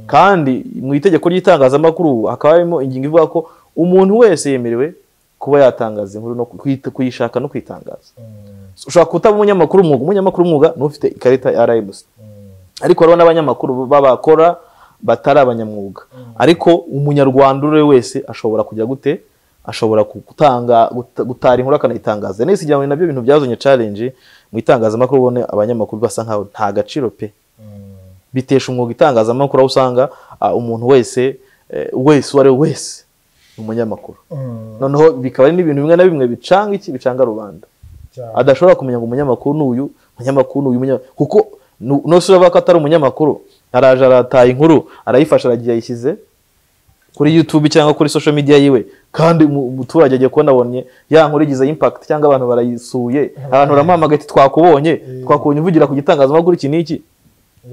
kandi mu itegeko ry'itangazamakuru hakaba harimo ingingo ivuga ko umuntu wese yemerewe kuba yatangaza inkuru no kuyita- kuyishaka no kwitangaza Mm, ushobora kutaba umunyamakuru umwuga umunyamakuru umwuga ni ufite ikarita ya RMC mm, ariko hariho n'abanyamakuru b'abakora batari abanyamwuga ariko umunyarwanda uwo ari we wese ashobora kujya gute ashobora ku- gutanga guta- gutara inkuru akanayitangaza nese igira ngo ni nabyo bintu byazanye challenge mu itangazamakuru ubone abanyamakuru basa nkaho nta gaciro pe mm, bitesha umwuga itangazamakuru aho usanga ah, umuntu wese eh, wese uwo ari we wese ni umunyamakuru mm, noneho bikaba ari n'ibintu bimwe na bimwe bicanga iki bicanga rubanda cyane. adashobora kumenya ngo umunyamakuru ni uyu umunyamakuru ni uyu umunya- kuko nu- nose uravuga ko atari umunyamakuru araje arataye inkuru arayifashe aragiye yayishyize kuri youtube cyangwa kuri social media yiwe kandi umu- umuturage agiye kubona abonye ya nkuru igize impact cyangwa abantu barayisuye abantu baramuhamagaye ati twakubonye twakubonye uvugira ku gitangazamakuru iki n'iki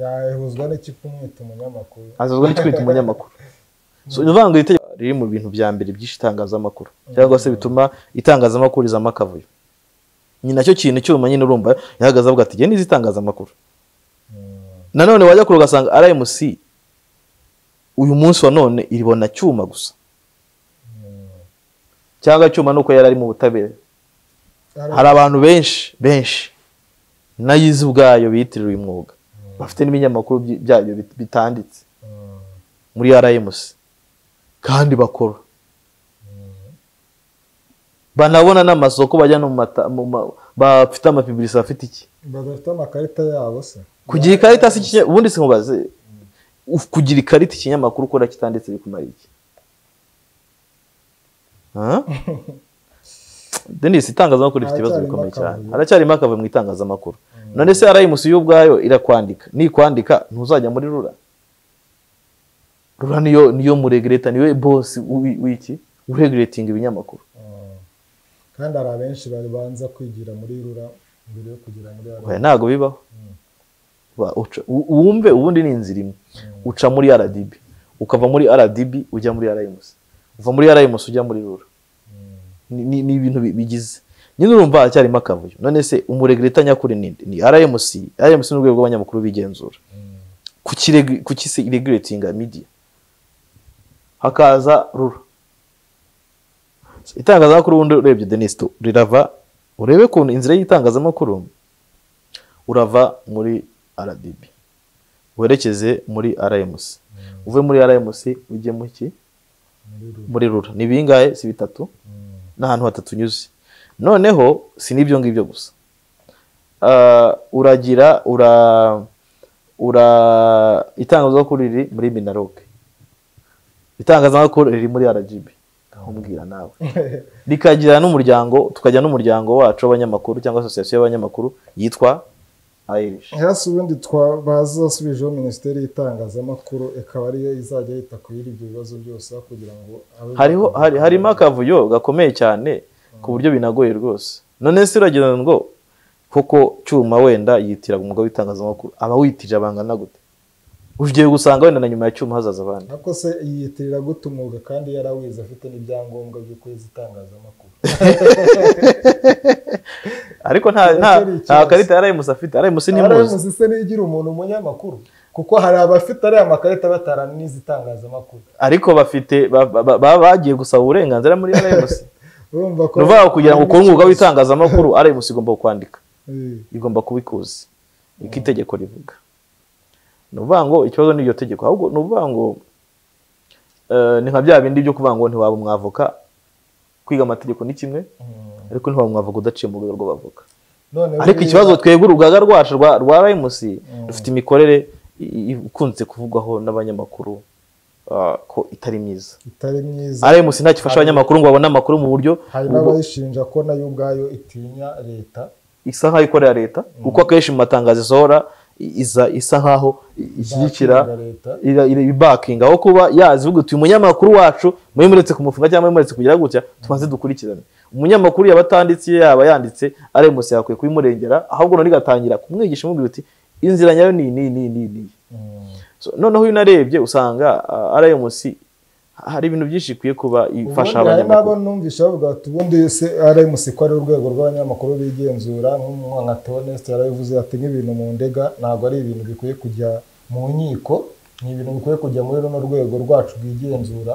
yahuzwa n'iki kumwita umunyamakuru azazwa n'itwita umunyamakuru so ni ukuvuga ngo iri tegeko riri mu bintu bya mbere byinshi itangazamakuru cyangwa se bituma itangazamakuru rizamo akavuyo ni nacyo kintu cyuma nyine urumva yahagaze avuga ati genda izi itangazamakuru nanone wajya kure ugasanga rmc uyu munsi wa none iribona cyuma gusa cyangwa cyuma nuko yari ari mu butabera hari abantu benshi benshi nayizi ubwayo bitiriwe uyu mwuga bafite n'ibinyamakuru by- byayo bit- bitanditse muri rmc kandi bakora banabona n'amasoko bajya no mu mata- mu ma- bafite amapibirisi bafite iki badafite amakarita yabo se kugira ikarita si ikinya- ubundi se nkubaze uf- kugira ikarita ikinyamakuru ukora kitanditse bikumara iki Ha? Denis itangazamakuru rifite ibibazo Haracyarimo bikomeye cyane akavuyo. haracyarimo akavuyo mu itangazamakuru none se rms yo ubwayo irakwandika nikwandika ntuzajya muri rura rura niyo niyo muregureta niwe bosi w'i- w'iki ureguretinga ibinyamakuru Mm. kandi hari abenshi babanza kwigira muri rura mbere yo kugera muri Oya, rura ntabwo bibaho Ba- uca- u- wumve ubundi ni inzira imwe uca muri rdb ukava muri rdb ujya muri rms uva muri rms ujya muri rura Ni- ni ni ibintu bi- bigize nyine urumva haracyarimo akavuyo none se umuregureta nyakuri ni nde? ni rms rms ni urwego rw'abanyamakuru b'igenzura Kukiregu- kuki se regulatinga media hakaza rura itangazamakuru ubundi urebye denis tu- rirava urebe ku inzira y'itangazamakuru urava muri rdb werekeze muri rmc uve muri rmc ujye mu ki muri rura muri rura ni ibingahe si bitatu n'ahantu hatatu unyuze noneho si n'ibyo ngibyo gusa Ah, uragira ura ura itangazamakuru riri muri minaroke itangazamakuru riri muri rgb nkubwira nawe rikagira n'umuryango tukajya n'umuryango wacu w'abanyamakuru cyangwa asosiyasiyo y'abanyamakuru yitwa irish hasi ubundi bazasubijeho minisiteri y'itangazamakuru ikaba ariyo izajya yita kuri ibyo bibazo byose aho kugira ngo habe- hariho hari, harimo akavuyo gakomeye cyane ku buryo binagoye rwose none se uragira ngo koko cyuma wenda yitiraga umugabo w'itangazamakuru aba witirije abangana gute ugiye gusanga wenda na nyuma ya cyuma hazaza abandi ariko se yiyitirira gute umwuga kandi yarawize afite n'ibyangombwa byo kwezi itangazamakuru ariko nta nta Icyo ni nta ikibazo. karita ya RMC afite RMC ntimuzi aramuzi se nigira umuntu umunyamakuru kuko hari abafite ariya makarita bataranize itangazamakuru ariko bafite ba- ba- ba- bagiye gusaba uburenganzira muri RMC urumva ko ni ukuvuga ngo kugira ngo ukore umwuga w'itangazamakuru RMC igomba kwandika Eh, igomba kubikuza iko itegeko rivuga ni ukuvuga ngo ikibazo ni iryo tegeko ahubwo ni ukuvuga ngo eh, ni nka bya bindi byo kuvuga ngo ntiwaba umwavoka kwiga amategeko ni kimwe mm. ariko ntiwaba umwavoka udaciye mu rwego rw'abavoka none ariko buriya- ikibazo twebwe urugaga rwacu rwa rwa RMC rufite imikorere i- i- ikunze kuvugwaho n'abanyamakuru ah, ko itari myiza itari myiza RMC nta gifasha abanyamakuru ngo babone amakuru mu buryo hari ubwo- n'abayishinja ko nayo ubwayo itinya leta isa nk'aho ikorera leta kuko akenshi mu matangazo isohora i- iza isa nk'aho i- ishyigikira Bakinga leta ira- ira- ibakinga aho kuba yazivuga uti umunyamakuru wacu mwemuretse kumufunga cyangwa mwemuretse kugira gutya tubanze dukurikirane umunyamakuru yaba atanditse iyo yaba yanditse aremusi yakwiye kubimurengera ahubwo none igatangira kumwigisha imubwira uti inzira nyayo ni ni ni ni ni Mm. So, noneho iyo unarebye usanga ah, RMC hari ibintu byinshi ikwiye kuba ifasha Ubundi hari n'abo abanyamakuru numvise bavuga bati ubundi se RMC ko ari urwego rw'abanyamakuru bigenzura nk'umuntu nka Theoneste yarabivuze ati nk'ibintu mu ndega ntabwo ari ibintu bikwiye kujya mu nkiko ni ibintu bikwiye kujya muri runo rwego rwacu rwigenzura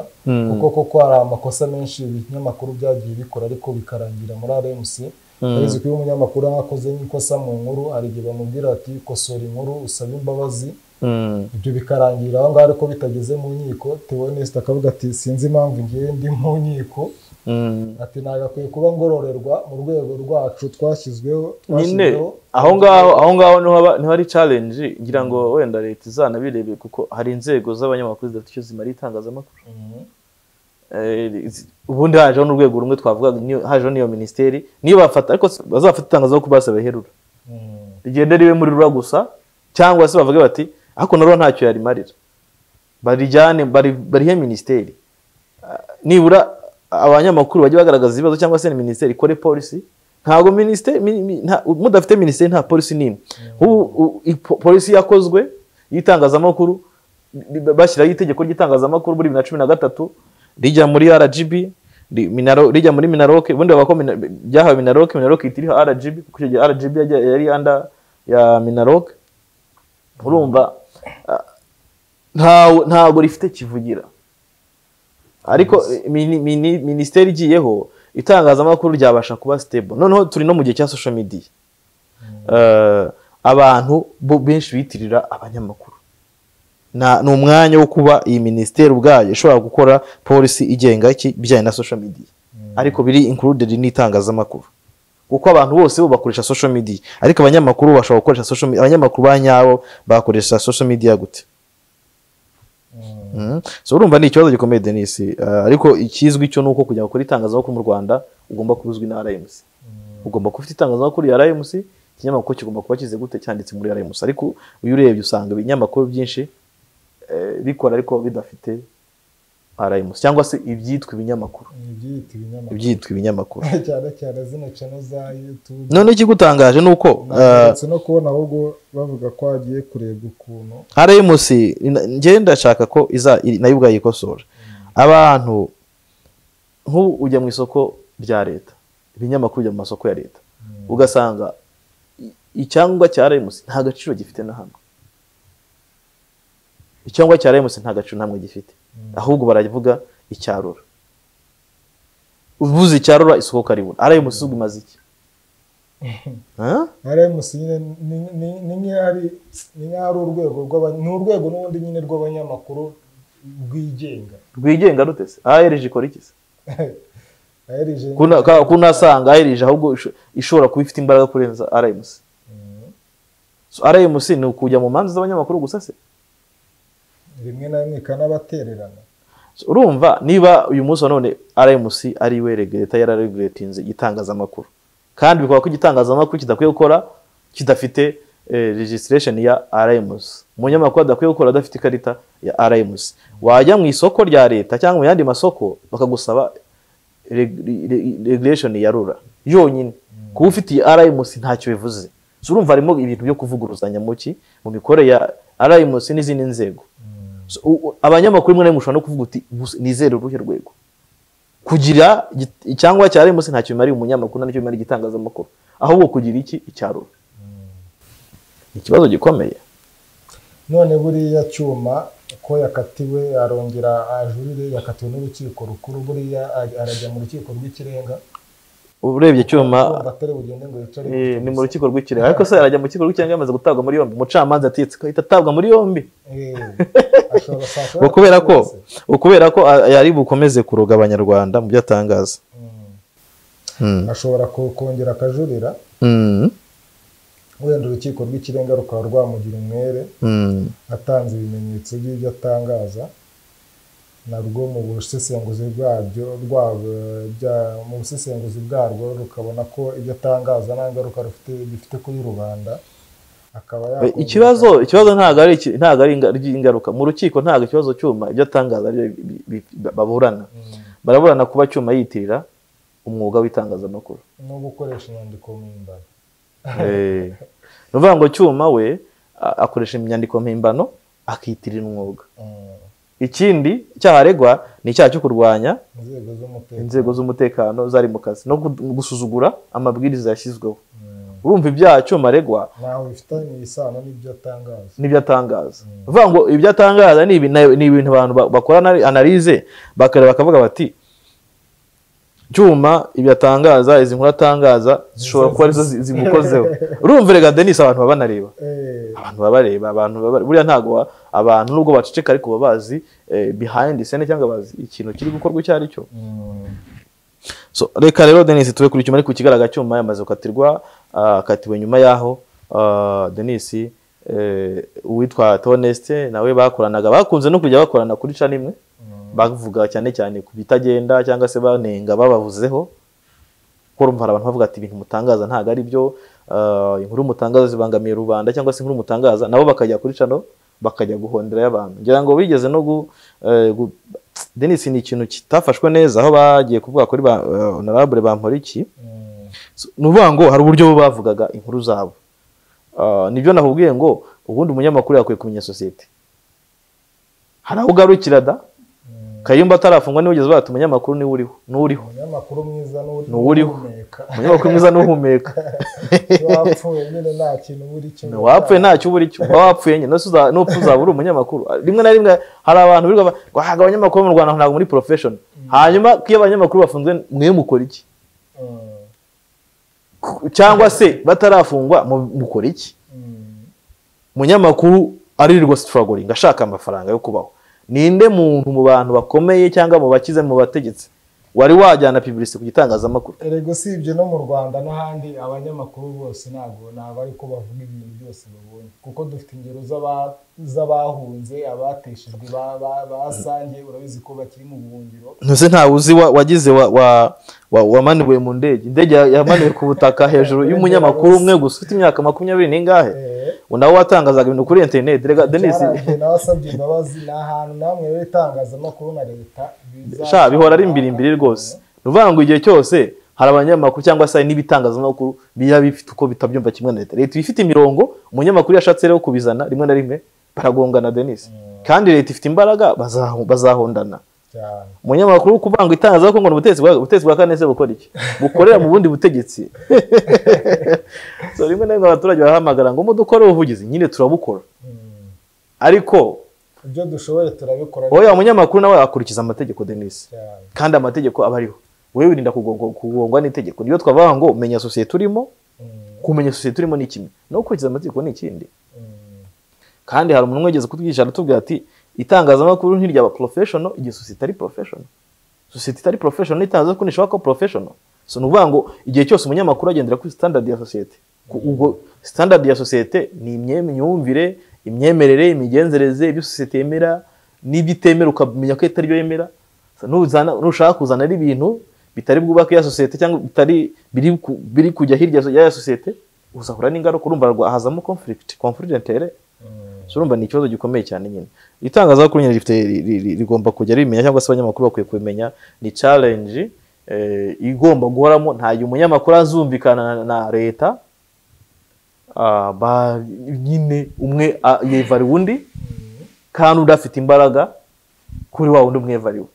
kuko koko hari amakosa menshi ibinyamakuru byagiye bikora ariko bikarangira muri RMC uretse ko iyo umunyamakuru akoze nk'ikosa mu nkuru hari igihe bamubwira ati kosora inkuru usabe imbabazi Mm. ibyo bikarangira aho ngaho ariko bitageze mu nkiko Theoneste akavuga ati sinzi impamvu ngewe ndi mu nkiko Mm. ati ntabwo akwiye kuba ngororerwa mu rwego rwacu twashyizweho nyine twashyizweho aho ngaho aho ngaho niho haba- niho hari challenge ngira ngo wenda leta izanabirebe kuko hari inzego z'abanyamakuru zidafite icyo zimara itangazamakuru Mhm. Eh, zi- ubundi hajeho n'urwego rumwe twavuga hajeho n'iyo minisiteri niyo bafata ariko si- bazafata itangazamakuru basabe herura Mhm. rigende ribe muri rura gusa cyangwa se bavuge bati ariko na rura ntacyo yarimarira barijyane bari- barihe minisiteri nibura abanyamakuru bajye bagaragaza ibibazo cyangwa se ni minisiteri ikore polisi ntabwo minisiteri mi- mi- nta- mudafite minisiteri nta polisi n'imwe Ubu- u- i- po- polisi yakozwe y'itangazamakuru b- bashyiraho itegeko ry'itangazamakuru muri bibiri na cumi na gatatu rijya muri rgb ri- Minaro- rijya muri minaroke ubundi bavuga ko Mina- ryahawe minaroke minaroke ihita iriha rgb kuko icyo gihe rgb yajya- yari anda ya minaroke urumva ah, ntawe- ntabwo rifite kivugira ariko mini- mini- minisiteri igiyeho itangazamakuru ryabasha kuba stable noneho turi no mu gihe cya social media Eh, abantu bo benshi bitirira abanyamakuru Na- ni umwanya wo kuba iyi minisiteri ubwayo ishobora gukora polisi igenga iki bijyanye na social media ariko biri included n'itangazamakuru kuko abantu bose bo bakoresha social media ariko abanyamakuru bashobora gukoresha social media abanyamakuru ba nyabo bakoresha social media gute Mhm. so urumva ni ikibazo gikomeye denisi Eh, ariko ikizwi cyo ni uko kugira ngo ukore itangazamakuru mu rwanda ugomba kuba uzwi na rmc ugomba kuba ufite itangazamakuru ya rmc ikinyamakuru kigomba kuba kize gute cyanditse muri rmc ariko iyo urebye usanga ibinyamakuru byinshi eh, bikora ariko bidafite rmc cyangwa se ibyitwa ibinyamakuru ni ibyiyita ibinyamakuru ibyitwa ibinyamakuru cyane cyane zino cano za yutube none ikigutangaje ni uko eh, ndetse no kubona ahubwo bavuga ko hagiye kurebwa ukuntu rmc ina- njyewe ndashaka ko iza iri- nayo ubwayo ikosora abantu nk'ubu ujya mu isoko rya leta ibinyamakuru bijya mu masoko ya leta ugasanga i- icyangwa cya rmc nta gaciro gifite na hamwe icyangwa cya rmc nta gaciro na hamwe gifite ahubwo baravuga icyarura uvuze icyarura isoko karibura rmc ubwo imaze iki Huh? rmc nyine ni- ni- ni nk'aho ari- ni nk'aho ari urwego rw'aba- ni urwego n'ubundi nyine rw'abanyamakuru rwigenga rwigenga rute se arg ikora iki se aherije Kuna- ka- kunasanga aherije ahubwo isho- ishobora kuba ifite imbaraga kurenza rmc So, rmc ni ukujya mu manza z'abanyamakuru gusa se rimwe na rimwe ikanabatererana So, urumva niba uyu munsi wa none rmc ari we regureta yarareguretinze igitangazamakuru kandi bikaba ko igitangazamakuru kidakwiye gukora kidafite eh, registration ya rmc umunyamakuru adakwiye gukora adafite ikarita ya rmc wajya mu isoko rya leta cyangwa mu yandi masoko bakagusaba reg- re- regulation ya rura yonyine kuba ufitiye rmc ntacyo bivuze So, urumva harimo ibintu byo kuvuguruzanya mu ki mu mikorere ya rmc n'izindi nzego So, u- u- abanyamakuru rimwe na rimwe ushobora no kuvuga uti "Gusa nizere uruhe rwego kugira igit- icyangwa cya rmc ntacyo bimariye umunyamakuru ntacyo bimariye igitangazamakuru ahubwo kugira iki icyarura ikibazo gikomeye none buriya cyuma ko yakatiwe arongera ajurire yakatiwe n'urukiko rukuru buriya a- arajya mu rukiko rw'ikirenga urebye icyuma urumva atari bugende ngo yicare eh, ni mu rukiko rw'ikirenga ariko se arajya mu rukiko rw'ikirenga yamaze gutabwa muri yombi umucamanza ategetse ko ahita atabwa muri yombi Eh, ashobora saa saba ngo kubera ko yarakoze. ngo kubera ko a- yari bukomeze kuroga abanyarwanda mu byo atangaza Mm. ashobora ko- kongera akajurira Mm. wenda urukiko rw'ikirenga rukaba rwamugira umwere Mm. atanze ibimenyetso by'ibyo atangaza narwo mu busesenguzi bwabyo bwabo bya- mu busesenguzi bwarwo rukabona ko ibyo atangaza nta ngaruka rufite bifite kuri rubanda akaba Eh, yakongera- ikibazo ikibazo ntabwo ari iki- ntabwo ari inga- ry'ingaruka mu rukiko ntabwo ikibazo cyuma ibyo atangaza ari byo bi- bi- baburana baraburana kuba cyuma yitirira umwuga w'itangazamakuru no gukoresha inyandiko mpimbano Eh, ni ukuvuga ngo cyuma we a- akoresha inyandiko mpimbano akitirira umwuga Mm. ikindi icyaha aregwa ni icyaha cyo kurwanya inzego z'umutekano inzego z'umutekano zari mu kazi no gu- gusuzugura amabwiriza yashyizweho urumva ibyaha cyuma aregwa ntawe bifitanye isano n'ibyo atangaza n'ibyo atangaza uvuga ngo ibyo atangaza ni ibintu ni ibintu abantu ba- bakora anali- analize bakareba bakavuga bati cyuma ibyo atangaza izi nkuru atangaza zishobora kuba arizo zi- zimukozeho urumva rega denise abantu baba banareba Eh, abantu baba bareba abantu baba bare- buriya ntabwo wa- abantu nubwo baceceka ariko baba bazi eh, behind the scene cyangwa bazi ikintu kiri gukorwa icyo ari cyo mm. So, reka rero denise tube kuri icyuma ariko ikigaragara cyuma yamaze gukatirwa ah, akatiwe nyuma y'aho ah, denise eh, uwitwa toneste nawe bakoranaga bakunze no kujya bakorana kuri cana imwe bavuga cyane cyane ku bitagenda cyangwa se banenga babavuzeho kuko urumva hari abantu bavuga ati ibintu mutangaza ntabwo ari byo ah, inkuru mutangaza zibangamiye rubanda cyangwa se inkuru mutangaza nabo bakajya kuri cano bakajya guhonderayo abantu ngira ngo bigeze no gu, eh, gu- denis ni ikintu kitafashwe neza aho bagiye kuvuga kuri ba eh, honorable bamporiki So, ni ukuvuga ngo hari uburyo bo bavugaga inkuru zabo Ah, nibyo nakubwiye ngo ubundi umunyamakuru yakwiye kumenya sosiyete hari aho ugarukira da kayumba atarafungwa niwe ugeze bahita umunyamakuru niwe uriho n'uriho umunyamakuru mwiza N'uwuriho. uhumeka umunyamakuru mwiza n'uhumeka iyo wapfuye nyine nta kintu uri kimwe wapfuye ntacyo uba uri cyo uba wapfuye nyine nose uza- n'upfa uzaba uri umunyamakuru rimwe na rimwe hari abantu birirwa ba- ngo "Ah, abanyamakuru bo mu rwanda ntabwo muri porofeshoni hanyuma iyo abanyamakuru bafunzwe mwe mukora iki Mm, cyangwa se batarafungwa mu- mukora iki mm, umunyamakuru aririrwa sitaragoringa ashaka amafaranga yo kubaho ninde muntu mu bantu bakomeye cyangwa mu bakize mu bategetsi wari wajyana piburisi ku gitangazamakuru erega usibye no mu rwanda n'ahandi abanyamakuru bose ntabwo ntabwo ariko bavuga ibintu byose babonye kuko dufite ingero z'aba- z'abahunze abateshejwe ba- ba- basange urabizi ko bakiri mu buhungiro ntuse ntawe uzi wa- wagize wa- wa- wa- wamanuwe mu ndege indege ya- yamanuwe ku butaka hejuru y'umunyamakuru umwe gusa ufite imyaka makumyabiri n'ingahe Eh, nawe watangazaga ibintu kuri interineti rega denise cyaragiye nawe asabye imbabazi ni ahantu namwe rero itangazamakuru na leta biza- sha bihora ari imbirimbiri rwose ni ukuvuga ngo igihe cyose hari abanyamakuru cyangwa se hari n'ibitangazamakuru biba bifite uko bitabyumva kimwe na leta leta iba ifite imirongo umunyamakuru iyo ashatse rero kubizana rimwe na rimwe baragongana denise kandi leta ifite imbaraga bazahu- bazahondana cyane umunyamakuru wo kuvanga itangazamakuru ngo ni ubutegetsi bwa- ubutegetsi bwa kane se bukora iki bukorera mu bundi butegetsi so rimwe na rimwe abaturage barahamagara ngo mudukore ubuvugizi nyine turabukora Mm. ariko ibyo dushoboye turabikora oya umunyamakuru nawe akurikiza amategeko denise cyane kandi amategeko aba ariho wowe wirinda kugongo- kugongwa n'itegeko niyo twavuga ngo menya sosiyete urimo Mm, kumenya sosiyete urimo ni kimwe no gukurikiza amategeko ni ikindi mm. kandi hari umuntu wigeze kutwigisha aratubwira ati itangazamakuru ntiryaba porofeshono igihe sosiyete ari porofeshono sosiyete itari porofeshono n'itangazamakuru ntishobora kuba porofeshono so ni ukuvuga ngo igihe cyose umunyamakuru agendera kuri sitandadi ya sosiyete Ku- ubwo sitandadi ya sosiyete ni imyumvire imyemerere imigenzereze ibyo sosiyete yemera n'ibyo itemera ukamenya ko itari byo yemera So nuzana- nushaka kuzana ari ibintu bitari bwubake ya sosiyete cyangwa bitari biri ku- biri kujya hirya ya sosiyete uzahura n'ingaruka urumva rwa- hazamo conflict conflict d'intérêt so urumva ni ikibazo gikomeye cyane nyine itangazamakuru nyine rifite ri- ri- ri- rigomba kujya rimenya cyangwa se abanyamakuru bakwiye kubimenya ni challenge eh, igomba guhoramo nta gihe umunyamakuru azumvikana na, na leta ah, ba- nyine umwe ah, yevariwe undi kandi undi afite imbaraga kuri wa wundi umwevariwe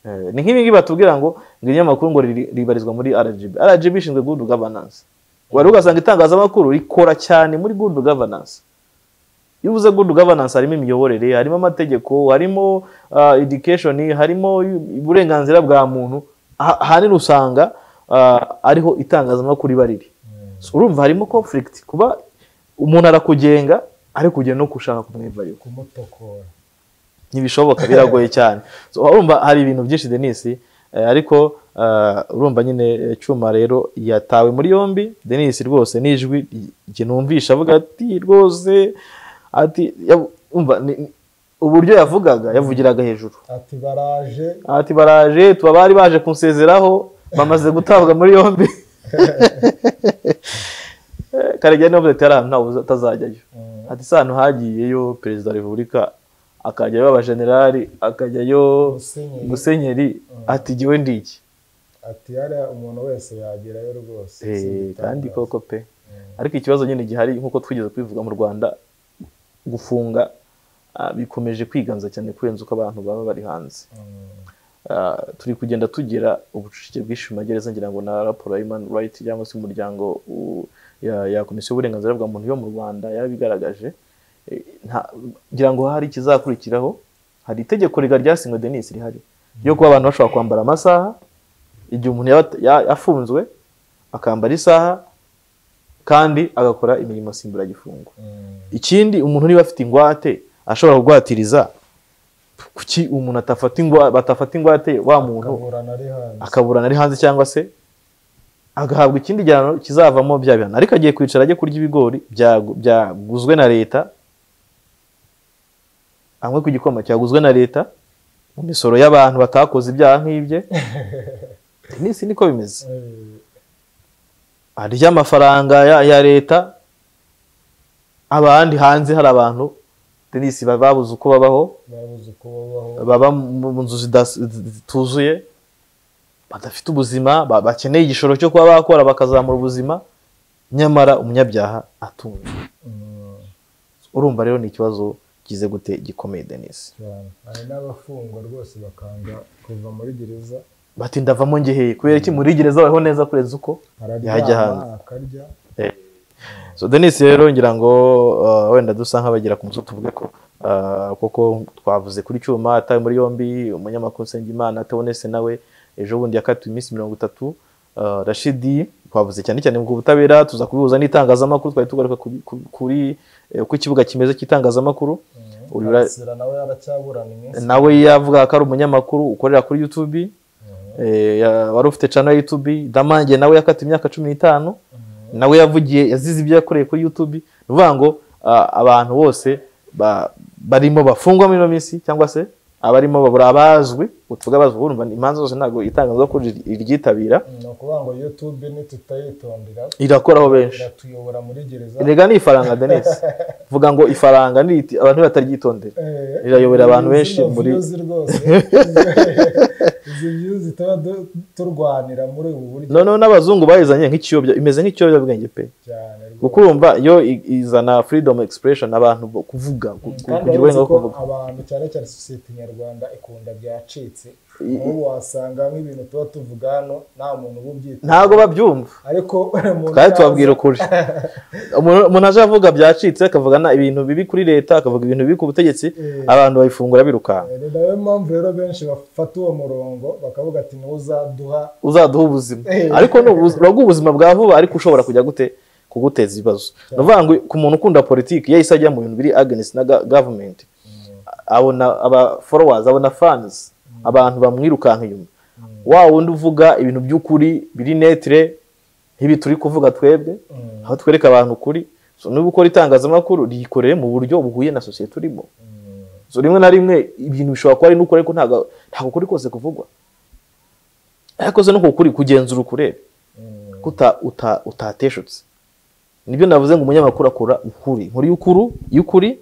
Eh, ni nk'ibi ngibi batubwira ngo ngo ibinyamakuru ngo riri- ribarizwa muri RGB RGB ishinzwe good governance wari ugasanga itangazamakuru rikora cyane muri good governance iyo uvuze good governance harimo imiyoborere harimo amategeko harimo ah, education harimo uburenganzira bwa muntu Ah- ahanini usanga ah, ariho itangazamakuru riba riri So, urumva harimo conflict kuba umuntu arakugenga ariko ugiye no gushaka kumwivariyo kumutokora ntibishoboka biragoye cyane So, urumva hari ibintu byinshi denise eh, ariko eh, urumva nyine eh, cyuma rero yatawe muri yombi denise rwose n'ijwi jye numvisha avuga ati rwose ati yav- umva ni- ni- uburyo yavugaga yavugiraga hejuru ati baraje ati baraje tuba bari baje kunsezeraho bamaze gutabwa muri yombi Eh, karegeya niwe wavuze ati hariya ntawe uza- utazajyayo Mm, ati se ahantu hagiyeyo perezida wa repubulika akajyayo abajenerali akajyayo Musenyeri. musenyeri ati jyewe ndi iki ati hariya umuntu wese yagerayo rwose Eh, si ibitangaza. kandi koko pe Mm, ariko ikibazo nyine gihari nk'uko twigeze kubivuga mu rwanda gufunga ah, bikomeje kwiganza cyane kurenza uko abantu baba bari hanze mm, Ah, turi kugenda tugira ubucucike bwinshi mu magereza ngira ngo na raporo ya human rights cyangwa se umuryango u- ya, ya komisiyo y'uburenganzira bwa muntu yo mu rwanda yarabigaragaje Eh, nta- ngira ngo hari ikizakurikiraho hari itegeko riga ryasinywe denis rihari ryo kuba abantu bashobora kwambara amasaha igihe umuntu yaba at- ya- yafunzwe akambara isaha kandi agakora imirimo nsimburagifungo mm, ikindi umuntu niba afite ingwate ashobora kugwatiriza kuki umuntu atafata ingwa batafata ingwate wa muntu akaburana ari hanze akaburana ari hanze cyangwa se agahabwa ikindi gihano kizavamo bya bihano ariko agiye kwicara ajya kurya ibigori byagu- byaguzwe na leta amwe ku gikoma cyaguzwe na leta mu misoro y'abantu batakoze ibyaha nk'ibye iminsi niko bimeze Eh, arya amafaranga ya, ya leta abandi hanze hari abantu denise babuze uko babaho babuze uko babaho baba mu nzu zida- zituzuye badafite ubuzima ba- bakeneye igishoro cyo kuba bakora bakazamura ubuzima nyamara umunyabyaha atunze Mm, urumva rero ni ikibazo kize gute gikomeye denise cyane hari n'abafungwa rwose bakanga kuva muri gereza bati ndavamo ngeheye kubera iki muri gereza babaho neza kurenza uko yajya hanze araryama akarya so denise rero ngira ngo uh, wenda dusa nk'abagira ku musozi tuvuge ko uh, koko twavuze kuri cyuma atawe muri yombi umunyamakuru Nsengimana atabonetse nawe ejo bundi yakatiwe iminsi mirongo itatu uh, rashidi twavuze cyane cyane ku butabera tuza kubihuza n'itangazamakuru twari tugaruka ku- ku- kuri eh, uko ikibuga kimeze cy'itangazamakuru Uyu ra- Karasira nawe yaracyaburana iminsi nawe yavuga ko ari umunyamakuru ukorera kuri youtube eh, ya- wari ufite channel ya youtube damange nawe yakatiwe imyaka cumi n'itanu nawe yavugiye yazize ibyo yakoreye kuri youtube ni ukuvuga ngo ah, abantu bose ba- barimo bafungwa muri ino minsi cyangwa se abarimo babura abazwi utuvuga abazwi urumva ni imanza zose ntabwo itangazamakuru ri- iryitabira ni ukuvuga ngo yutube nitutayitondera irakoraho benshi iratuyobora muri gereza rega ni ifaranga denise vuga ngo ifaranga ni riti- abantu bataryitondera Eh, rirayobera abantu zino benshi muri- views rwose izi views tuba du- turwanira muri ubu buryo noneho n'abazungu bayizanye nk'ikiyobya imeze nk'ikiyobyabwenge pe cyane rwose. kuko urumva yo i- izana freedom expression abantu bo kuvuga ku- ku- kandi kugira uretse uburenganzira bwo ko kuvuga abantu cyane cyane sosiyete nyarwanda ikunda byacitse I- ubu wasanga nk'ibintu tuba tuvuga hano nta muntu uba ubyita ntabwo babyumva ariko umuntu twari tubabwira yaza- ukuri umuntu umuntu aje avuga byacitse akavuga na ibintu bibi kuri leta akavuga ibintu bibi ku butegetsi Eh. abantu bayifungura birukanka Eh, ni nayo mpamvu rero benshi bafata uwo murongo bakavuga ati niwo uzaduha uzaduha ubuzima Eh. ariko ni ubuzi- uraguha ubuzima bwa vuba ariko ushobora kujya gute kuguteza ibibazo ni ukuvuga ngo ku muntu ukunda politiki yahise ajya mu bintu biri against na ga- government abona aba followers abona fans abantu bamwirukanka inyuma wa wundi uvuga ibintu by'ukuri biri netre nk'ibi turi kuvuga twebwe Mm. aho twereka abantu ukuri So, niba ukora itangazamakuru riyikoreye mu buryo buhuye na sosiyete urimo so rimwe na rimwe ibintu bishobora kuba ari n'ukuri ariko ntabwo ntabwo ukuri kose kuvugwa ariko se nuko ukuri kugenzura ukurebe Mm. ko uta- uta- utateshutse nibyo navuze ngo umunyamakuru akora ukuri inkuru y'ukuru y'ukuri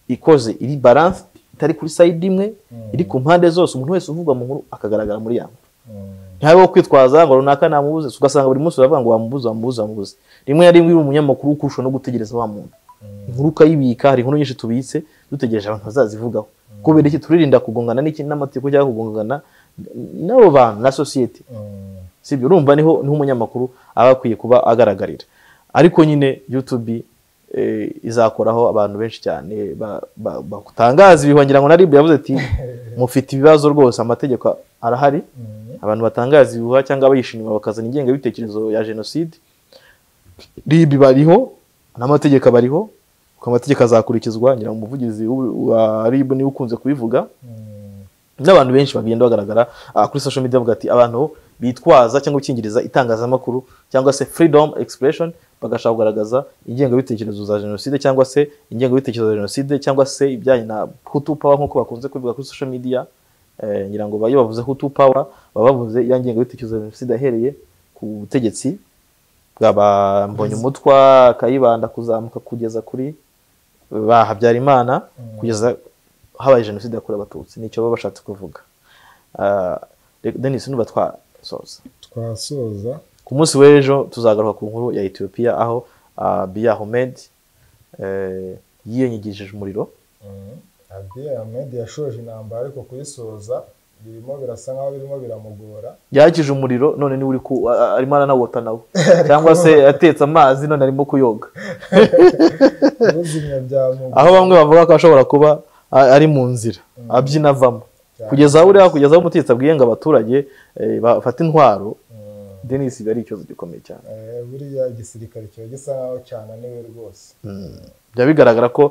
ikoze iri balance itari kuri sayidi imwe iri ku mpande zose umuntu wese uvugwa mu nkuru akagaragara muri ya nkuru Mm. ntihabeho kwitwaza ngo runaka namubuze ugasanga buri munsi uravuga ngo wamubuze wamubuze wamubuze rimwe na rimwe uri umunyamakuru ukurusha no gutegereza wa muntu inkuru ukayibika hari inkuru nyinshi tubitse dutegereje abantu bazazivugaho kubera iki turirinda kugongana n'iki n'amategeko cyangwa kugongana n'abo bantu na sosiyete Mm. sibyo urumva niho niho umunyamakuru aba akwiye kuba agaragarira ariko nyine youtube eh, izakoraho abantu benshi cyane ba- ba- batangaza ibi wagira ngo na rib yavuze ati mufite ibibazo rwose amategeko arahari Mm. abantu batangaza ibihuha cyangwa abayishimira bakazana ingengabitekerezo ya jenoside rib bariho n'amategeko abariho kuko amategeko azakurikizwa ngira ngo umuvugizi w'u- wa rib niwe ukunze kubivuga Mm. n'abantu benshi bagenda bagaragara ah, kuri social media bavuga ati abantu bitwaza cyangwa gukingiriza itangazamakuru cyangwa se freedom expression bagashaka kugaragaza ingengabitekerezo za jenoside cyangwa se ingengabitekerezo za jenoside cyangwa se ibijyanye na hutu power nk'uko bakunze kubivuga kuri social media eh, ngira ngo iyo bavuze hutu power baba bavuze ya ngengabitekerezo ya jenoside yahereye ku butegetsi bwaba mbonye umutwa kayibanda kuzamuka kugeza kuri ba habyarimana kugeza habaye jenoside yakorewe abatutsi nicyo baba bashatse kuvuga Ah, reka- denis nuba twasoza twasoza ku munsi w'ejo tuzagaruka ku nkuru ya etiyopiya aho ah, biya homed eh, yiyenyigishije umuriro Mm. Abiy Ahmed yashoje intambara ariko kuyisoza birimo birasa nkaho birimo biramugora yakije umuriro none niwe uri ku ah, arimo aranawota nawe cyangwa se atetse amazi none arimo kuyoga ubuzima byamugora aho bamwe bavuga ko ashobora kuba a- ari mu nzira abyina avamo kugeza aho uriya kugeza aho umutetsi abwiye ngo abaturage eh, bafate intwaro Mm. denis biba ari ikibazo gikomeye cyane Eh, buriya igisirikare kiba gisa nkaho cyananiwe rwose biba bigaragara ko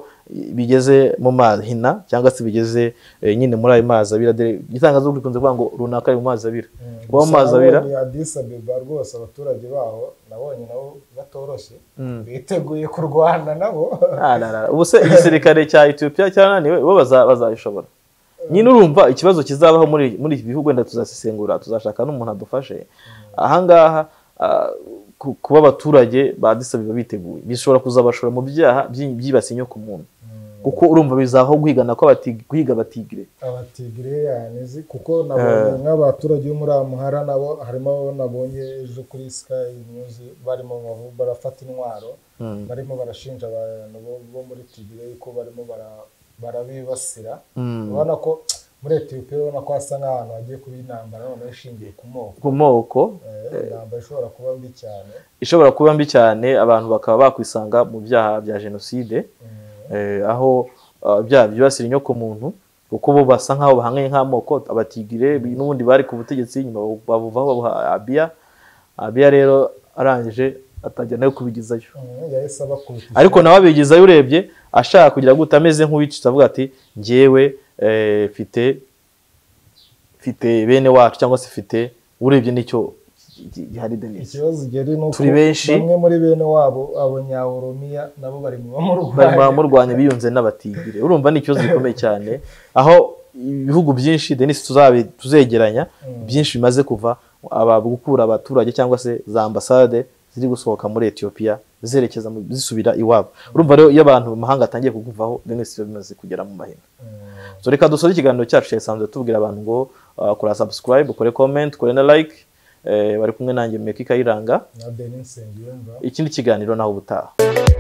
bigeze mu mahina cyangwa se bigeze eh, nyine muri ayo mazi abira dore igitangazamakuru gikunze kuvuga ngo runaka ari mu mazi abira kuba mu Gusa mazi abira nabonye Addis Abeba rwose abaturage baho nabonye nabo batoroshye biteguye kurwana nabo Ah, la, la, la. ubu se igisirikare cya etiyopiya cyarananiwe bo baza- bazabishobora nyine urumva ikibazo kizabaho muri muri iki bihugu wenda tuzasesengura tuzashaka n'umuntu adufashe ahangaha ah, ku- kuba abaturage ba Addis Abeba biteguye bishobora kuzabashora mu byaha byi- byibasiye inyokomuntu Mm. kuko urumva bizaho guhigana ko abati- guhiga abatigire abatigireyani kuko nabonye nk'abaturage bo muri amuhara nabo harimo abo nabonye ejo kuri sky news barimo bavu- barafata intwaro barimo barashinja abantu bo- bo muri tigire ko barimo bara- barabibasira Mm. ubona ko muri etiyopiya ubona ko hasa nk'ahantu hagiye kuba intambara noneho ishingiye ku moko ku moko Eh, intambara ishobora kuba mbi cyane ishobora kuba mbi cyane abantu bakaba bakwisanga mu byaha bya jenoside Mm, eh, aho ah, ibyaha byibasira inyokomuntu kuko bo basa nk'aho bahanganye nk'amoko abatigire bi- n'ubundi bari ku butegetsi nyuma babu- babuvaho babuha abiya abiya rero arangije atangira nawe kubigizayo mm, yahise abakubita ariko nawe abigizayo urebye ashaka kugira gute ameze nk'uwicitse avuga ati ngewe eh, mfite mfite bene wacu cyangwa se mfite urebye n'icyo gihari denise ikibazo gihari ni uko Turi benshi. bamwe muri bene wabo abanyaworomiya nabo bari mu bari bamurwanya baramurwanya biyunze n'abatigire urumva ni ikibazo gikomeye cyane aho ibihugu byinshi denise tuzabi- tuzegeranya byinshi bimaze kuva aba gukura abaturage cyangwa se za ambasade ziri gusohoka muri etiyopiya zerekeza mu- zisubira iwabo urumva rero iyo abantu mu mahanga atangiye kukuvaho denise biba bimaze kugera mu mahina so reka dusore ikiganiro cyacu cyasanzwe tubwira abantu ngo uh, kora subscribe ukore comment ukore na like eh, bari kumwe nanjye meka ikayiranga na benin nsengiyumva ikindi kiganiro naho ubutaha